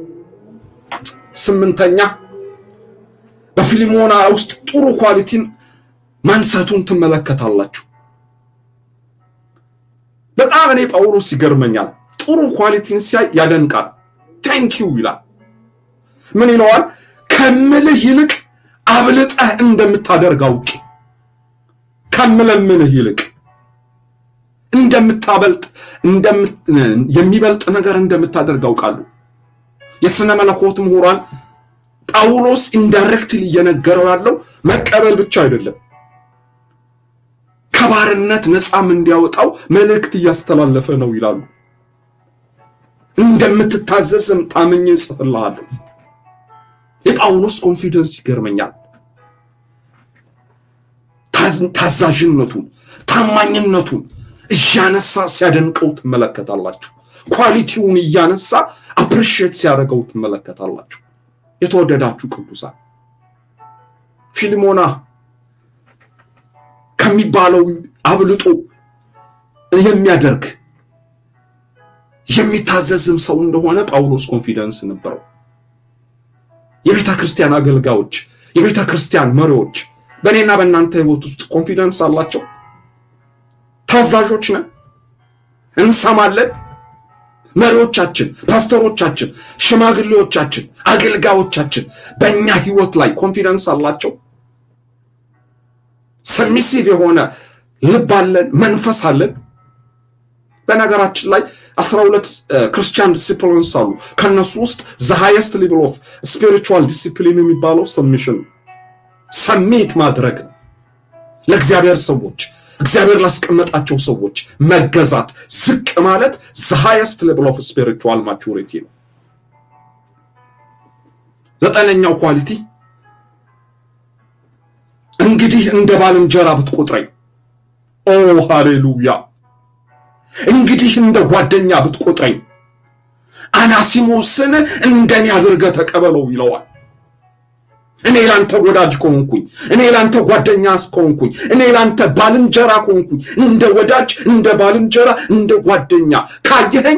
ስምንተኛ በፊሊሞና ውስጥ ጥሩ ኳሊቲን ማንሳቱን ትመለከታላችሁ። በጣም እኔ ጳውሎስ ይገርመኛል። ጥሩ ኳሊቲን ሲያይ ያደንቃል። ቴንኪው ይላል። ምን ይለዋል? ከምልህ ይልቅ አብልጠህ እንደምታደርግ አውቄ ከምለምንህ ይልቅ እንደምታበልጥ የሚበልጥ ነገር እንደምታደርግ አውቃለሁ። የሥነ መለኮት ምሁራን ጳውሎስ ኢንዳይሬክትሊ እየነገረው ያለው መቀበል ብቻ አይደለም፣ ከባርነት ነፃም እንዲያወጣው መልእክት እያስተላለፈ ነው ይላሉ። እንደምትታዘዝም ታምኜ እጽፍልሃለሁ። የጳውሎስ ኮንፊደንስ ይገርመኛል። ታዛዥነቱን፣ ታማኝነቱን እያነሳ ሲያደንቀው ትመለከታላችሁ። ኳሊቲውን እያነሳ አፕሪሺየት ሲያደርገው ትመለከታላችሁ። የተወደዳችሁ ቅዱሳን ፊልሞና ከሚባለው አብልጦ የሚያደርግ የሚታዘዝም ሰው እንደሆነ ጳውሎስ ኮንፊደንስ ነበረው። የቤተ ክርስቲያን አገልጋዮች፣ የቤተ ክርስቲያን መሪዎች በእኔና በእናንተ ሕይወት ውስጥ ኮንፊደንስ አላቸው። ታዛዦች ነን፣ እንሰማለን። መሪዎቻችን፣ ፓስተሮቻችን፣ ሽማግሌዎቻችን፣ አገልጋዮቻችን በእኛ ሕይወት ላይ ኮንፊደንስ አላቸው። ሰሚሲቭ የሆነ ልብ አለን፣ መንፈስ አለን። በነገራችን ላይ አስራ ሁለት ክርስቲያን ዲሲፕሊንስ አሉ። ከነሱ ውስጥ ዘ ሃይስት ሌቭል ኦፍ ስፒሪቹዋል ዲሲፕሊን የሚባለው ሰሚሽን ሰሚት ማድረግ ነው። ለእግዚአብሔር ሰዎች እግዚአብሔር ላስቀመጣቸው ሰዎች መገዛት፣ ዝቅ ማለት ዘ ሃይስት ሌቭል ኦፍ ስፒሪቹዋል ማቹሪቲ ነው። ዘጠነኛው ኳሊቲ እንግዲህ እንደ ባልንጀራ ብትቆጥረኝ፣ ኦ ሃሌሉያ እንግዲህ እንደ ጓደኛ ብትቆጥረኝ አናሲሞስን እንደኔ አድርገህ ተቀበለው ይለዋል። እኔ ላንተ ወዳጅ ከሆንኩኝ፣ እኔ ላንተ ጓደኛ ከሆንኩኝ፣ እኔ ላንተ ባልንጀራ ከሆንኩኝ፣ እንደ ወዳጅ፣ እንደ ባልንጀራ፣ እንደ ጓደኛ ካየኸኝ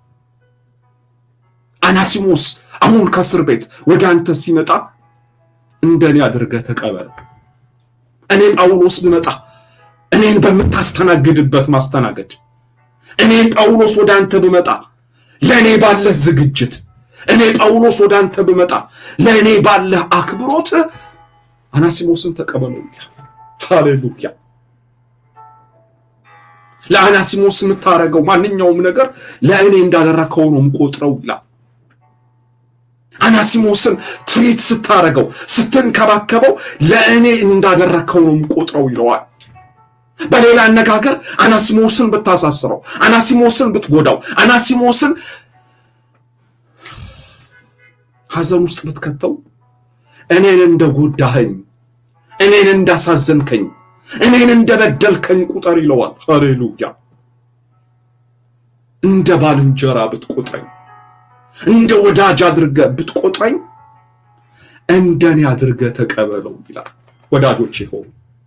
አናሲሞስ አሁን ከእስር ቤት ወደ አንተ ሲመጣ እንደኔ አድርገህ ተቀበለው። እኔ ጳውሎስ ብመጣ እኔን በምታስተናግድበት ማስተናገድ እኔ ጳውሎስ ወደ አንተ ብመጣ ለእኔ ባለህ ዝግጅት፣ እኔ ጳውሎስ ወደ አንተ ብመጣ ለእኔ ባለህ አክብሮት አናሲሞስን ተቀበለው ይላል። ሃሌሉያ። ለአናሲሞስ የምታደርገው ማንኛውም ነገር ለእኔ እንዳደረከው ነው የምቆጥረው ይላል። አናሲሞስን ትሪት ስታደርገው፣ ስትንከባከበው ለእኔ እንዳደረከው ነው የምቆጥረው ይለዋል። በሌላ አነጋገር አናሲሞስን ብታሳስረው፣ አናሲሞስን ብትጎዳው፣ አናሲሞስን ሐዘን ውስጥ ብትከተው እኔን እንደጎዳኸኝ፣ እኔን እንዳሳዘንከኝ፣ እኔን እንደበደልከኝ ቁጠር ይለዋል። ሃሌሉያ። እንደ ባልንጀራ ብትቆጥረኝ፣ እንደ ወዳጅ አድርገህ ብትቆጥረኝ እንደኔ አድርገህ ተቀበለው ይላል። ወዳጆቼ ሆኑ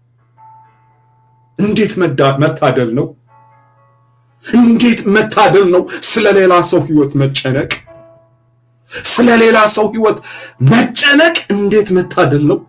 እንዴት መታደል ነው! እንዴት መታደል ነው! ስለ ሌላ ሰው ሕይወት መጨነቅ፣ ስለ ሌላ ሰው ሕይወት መጨነቅ እንዴት መታደል ነው!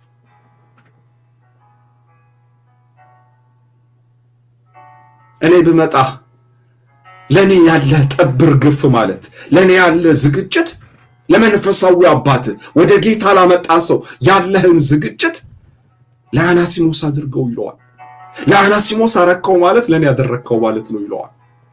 እኔ ብመጣ ለእኔ ያለ ጠብር ግፍ ማለት ለእኔ ያለ ዝግጅት ለመንፈሳዊ አባት ወደ ጌታ ላመጣ ሰው ያለህን ዝግጅት ለአናሲሞስ አድርገው ይለዋል። ለአናሲሞስ አረከው ማለት ለእኔ ያደረግከው ማለት ነው ይለዋል።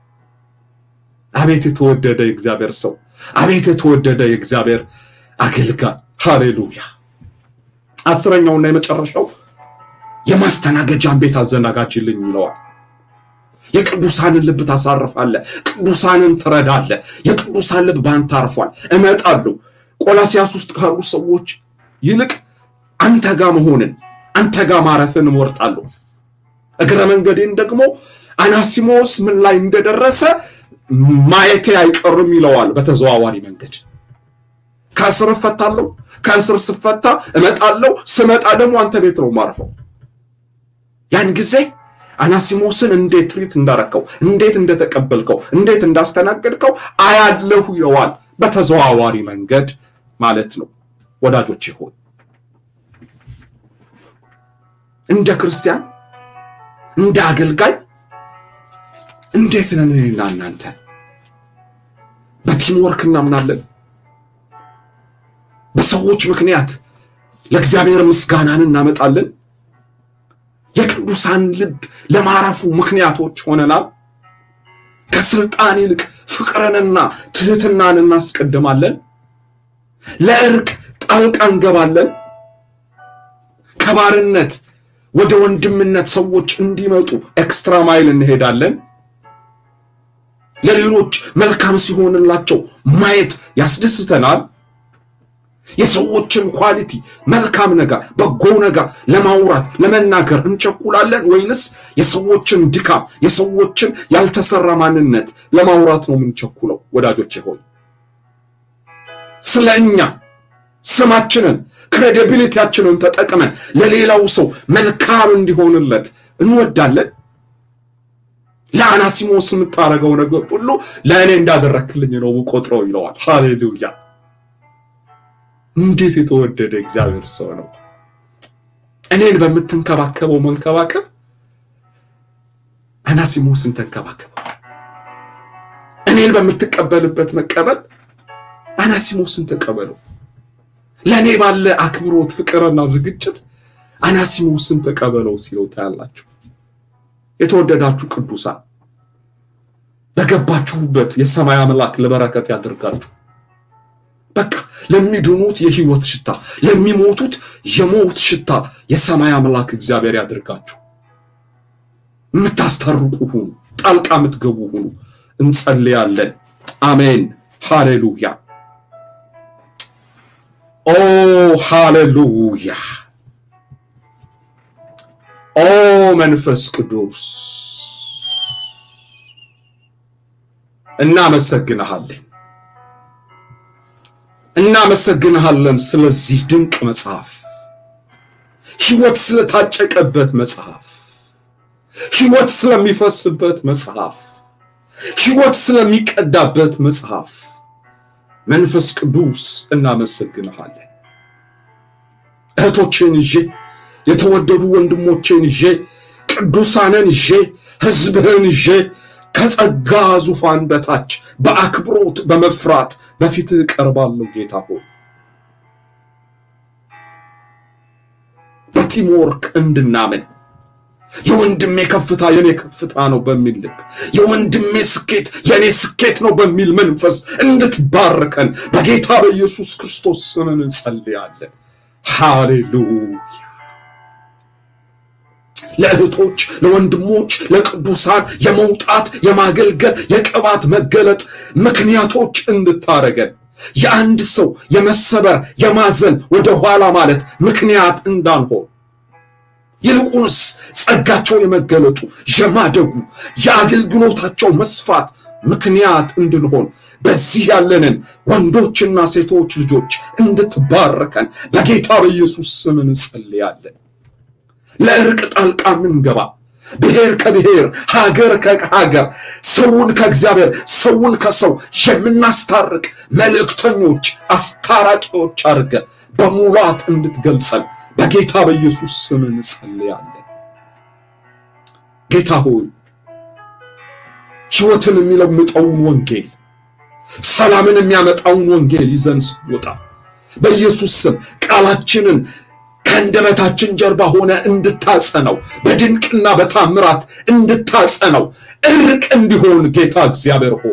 አቤት የተወደደ የእግዚአብሔር ሰው፣ አቤት የተወደደ የእግዚአብሔር አገልጋይ። ሃሌሉያ። አስረኛውና የመጨረሻው የማስተናገጃን ቤት አዘናጋጅልኝ ይለዋል። የቅዱሳንን ልብ ታሳርፋለህ፣ ቅዱሳንን ትረዳለህ። የቅዱሳን ልብ ባንተ አርፏል። እመጣለሁ ቆላሲያስ ውስጥ ካሉ ሰዎች ይልቅ አንተ ጋር መሆንን አንተ ጋር ማረፍን እመርጣለሁ። እግረ መንገዴን ደግሞ አናሲሞስ ምን ላይ እንደደረሰ ማየቴ አይቀርም ይለዋል። በተዘዋዋሪ መንገድ ከእስር እፈታለሁ፣ ከእስር ስፈታ እመጣለሁ፣ ስመጣ ደግሞ አንተ ቤት ነው ማረፈው። ያን ጊዜ አናሲሞስን እንዴት ትሪት እንዳረከው፣ እንዴት እንደተቀበልከው፣ እንዴት እንዳስተናገድከው አያለሁ ይለዋል። በተዘዋዋሪ መንገድ ማለት ነው። ወዳጆቼ ሆይ እንደ ክርስቲያን እንደ አገልጋይ እንዴት ነን እኔና እናንተ? በቲምወርክ እናምናለን። በሰዎች ምክንያት ለእግዚአብሔር ምስጋናን እናመጣለን። የቅዱሳን ልብ ለማረፉ ምክንያቶች ሆነናል። ከስልጣን ይልቅ ፍቅርንና ትህትናን እናስቀድማለን። ለእርቅ ጣልቃ እንገባለን። ከባርነት ወደ ወንድምነት ሰዎች እንዲመጡ ኤክስትራ ማይል እንሄዳለን። ለሌሎች መልካም ሲሆንላቸው ማየት ያስደስተናል። የሰዎችን ኳሊቲ መልካም ነገር፣ በጎ ነገር ለማውራት ለመናገር እንቸኩላለን ወይንስ የሰዎችን ድካም፣ የሰዎችን ያልተሰራ ማንነት ለማውራት ነው የምንቸኩለው? ወዳጆቼ ሆይ ስለ እኛ ስማችንን ክሬዲቢሊቲያችንን ተጠቅመን ለሌላው ሰው መልካም እንዲሆንለት እንወዳለን። ለአናሲሞስ የምታደርገው ነገር ሁሉ ለእኔ እንዳደረክልኝ ነው ቆጥረው ይለዋል። ሃሌሉያ! እንዴት የተወደደ እግዚአብሔር ሰው ነው! እኔን በምትንከባከበው መንከባከብ አናሲሞስን ተንከባከበው። እኔን በምትቀበልበት መቀበል አናሲሞስን ተቀበለው። ለእኔ ባለ አክብሮት ፍቅርና ዝግጅት አናሲሞስን ተቀበለው ሲለው ታያላችሁ። የተወደዳችሁ ቅዱሳን በገባችሁበት የሰማይ አምላክ ለበረከት ያድርጋችሁ። በቃ ለሚድኑት የህይወት ሽታ፣ ለሚሞቱት የሞት ሽታ የሰማይ አምላክ እግዚአብሔር ያድርጋችሁ። የምታስታርቁ ሁኑ፣ ጣልቃ የምትገቡ ሁኑ። እንጸልያለን። አሜን። ሃሌሉያ። ኦ ሃሌሉያ። ኦ መንፈስ ቅዱስ እናመሰግንሃለን፣ እናመሰግንሃለን ስለዚህ ድንቅ መጽሐፍ፣ ህይወት ስለታጨቀበት መጽሐፍ፣ ህይወት ስለሚፈስበት መጽሐፍ፣ ህይወት ስለሚቀዳበት መጽሐፍ መንፈስ ቅዱስ እናመሰግንሃለን። እህቶቼን ይዤ የተወደዱ ወንድሞቼን ይዤ ቅዱሳንን ይዤ ህዝብህን ይዤ ከጸጋ ዙፋን በታች በአክብሮት በመፍራት በፊትህ ቀርባለሁ። ጌታ ሆይ በቲምወርክ እንድናምን የወንድሜ ከፍታ የኔ ከፍታ ነው በሚል ልብ የወንድሜ ስኬት የኔ ስኬት ነው በሚል መንፈስ እንድትባርከን በጌታ በኢየሱስ ክርስቶስ ስምን እንጸልያለን። ሃሌሉያ። ለእህቶች፣ ለወንድሞች፣ ለቅዱሳን የመውጣት የማገልገል የቅባት መገለጥ ምክንያቶች እንድታረገን የአንድ ሰው የመሰበር የማዘን ወደ ኋላ ማለት ምክንያት እንዳንሆን ይልቁንስ ጸጋቸው የመገለጡ የማደጉ የአገልግሎታቸው መስፋት ምክንያት እንድንሆን በዚህ ያለንን ወንዶችና ሴቶች ልጆች እንድትባረከን በጌታ በኢየሱስ ስም እንጸልያለን። ለእርቅ ጣልቃ ምንገባ ብሔር ከብሔር ሀገር ከሀገር ሰውን ከእግዚአብሔር ሰውን ከሰው የምናስታርቅ መልእክተኞች አስታራቂዎች አድርገ በሙላት እንድትገልጸን በጌታ በኢየሱስ ስም እንጸልያለን። ጌታ ሆይ ሕይወትን የሚለምጠውን ወንጌል ሰላምን የሚያመጣውን ወንጌል ይዘን ስንወጣ በኢየሱስ ስም ቃላችንን ከአንደበታችን ጀርባ ሆነ እንድታጸነው በድንቅና በታምራት እንድታጸነው እርቅ እንዲሆን ጌታ እግዚአብሔር ሆይ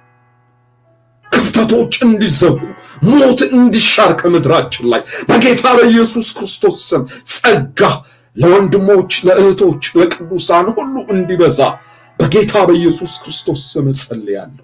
ክፍተቶች እንዲዘጉ ሞት እንዲሻር ከምድራችን ላይ በጌታ በኢየሱስ ክርስቶስ ስም ጸጋ ለወንድሞች፣ ለእህቶች፣ ለቅዱሳን ሁሉ እንዲበዛ በጌታ በኢየሱስ ክርስቶስ ስም እጸልያለሁ።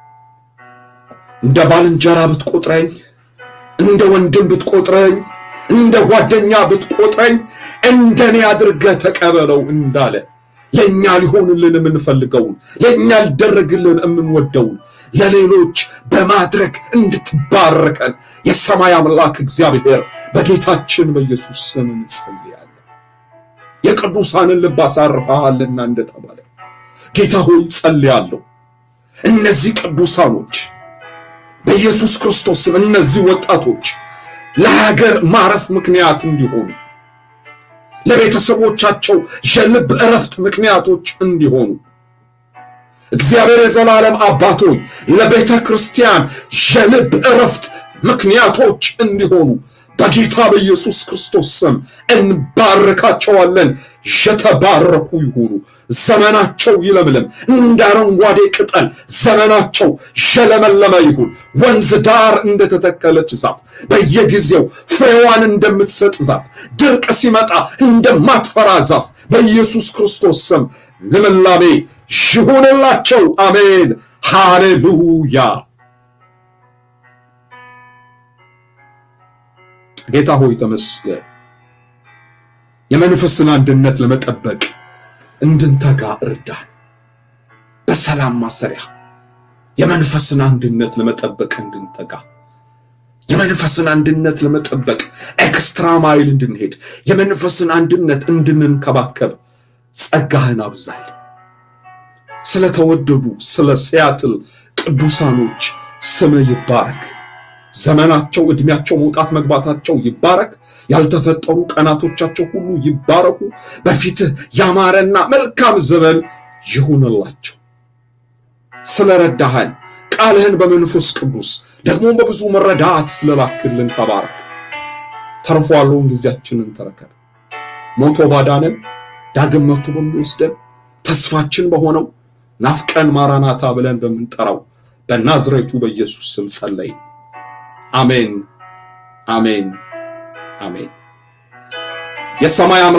እንደ ባልንጀራ ብትቆጥረኝ፣ እንደ ወንድም ብትቆጥረኝ፣ እንደ ጓደኛ ብትቆጥረኝ እንደኔ አድርገህ ተቀበለው እንዳለ ለእኛ ሊሆንልን የምንፈልገውን ለእኛ ሊደረግልን የምንወደውን ለሌሎች በማድረግ እንድትባረከን የሰማይ አምላክ እግዚአብሔር በጌታችን በኢየሱስ ስም እንጸልያለን። የቅዱሳንን ልብ አሳርፈሃልና እንደተባለ ጌታ ሆይ ጸልያለሁ። እነዚህ ቅዱሳኖች በኢየሱስ ክርስቶስ ስም እነዚህ ወጣቶች ለሀገር ማረፍ ምክንያት እንዲሆኑ ለቤተሰቦቻቸው የልብ እረፍት ምክንያቶች እንዲሆኑ እግዚአብሔር የዘላለም አባቶች ለቤተ ክርስቲያን የልብ እረፍት ምክንያቶች እንዲሆኑ በጌታ በኢየሱስ ክርስቶስ ስም እንባርካቸዋለን። የተባረኩ ይሁኑ። ዘመናቸው ይለምልም፣ እንደ አረንጓዴ ቅጠል ዘመናቸው የለመለመ ይሁን። ወንዝ ዳር እንደተተከለች ዛፍ በየጊዜው ፍሬዋን እንደምትሰጥ ዛፍ ድርቅ ሲመጣ እንደማትፈራ ዛፍ በኢየሱስ ክርስቶስ ስም ልምላሜ ይሁንላቸው። አሜን። ሃሌሉያ። ጌታ ሆይ ተመስገን። የመንፈስን አንድነት ለመጠበቅ እንድንተጋ እርዳን። በሰላም ማሰሪያ የመንፈስን አንድነት ለመጠበቅ እንድንተጋ የመንፈስን አንድነት ለመጠበቅ ኤክስትራ ማይል እንድንሄድ የመንፈስን አንድነት እንድንንከባከብ ጸጋህን አብዛል። ስለተወደዱ ስለ ሲያትል ቅዱሳኖች ስም ይባረክ። ዘመናቸው፣ ዕድሜያቸው፣ መውጣት መግባታቸው ይባረክ። ያልተፈጠሩ ቀናቶቻቸው ሁሉ ይባረኩ። በፊትህ ያማረና መልካም ዘመን ይሁንላቸው። ስለረዳሃን ቃልህን በመንፈስ ቅዱስ ደግሞ በብዙ መረዳት ስለላክልን ተባረክ። ተርፎ ያለውን ጊዜያችንን ተረከብ። ሞቶ ባዳነን ዳግም መጥቶ በሚወስደን ተስፋችን በሆነው ናፍቀን ማራናታ ብለን በምንጠራው በናዝሬቱ በኢየሱስ ስም ጸለይን። አሜን፣ አሜን፣ አሜን። የሰማይ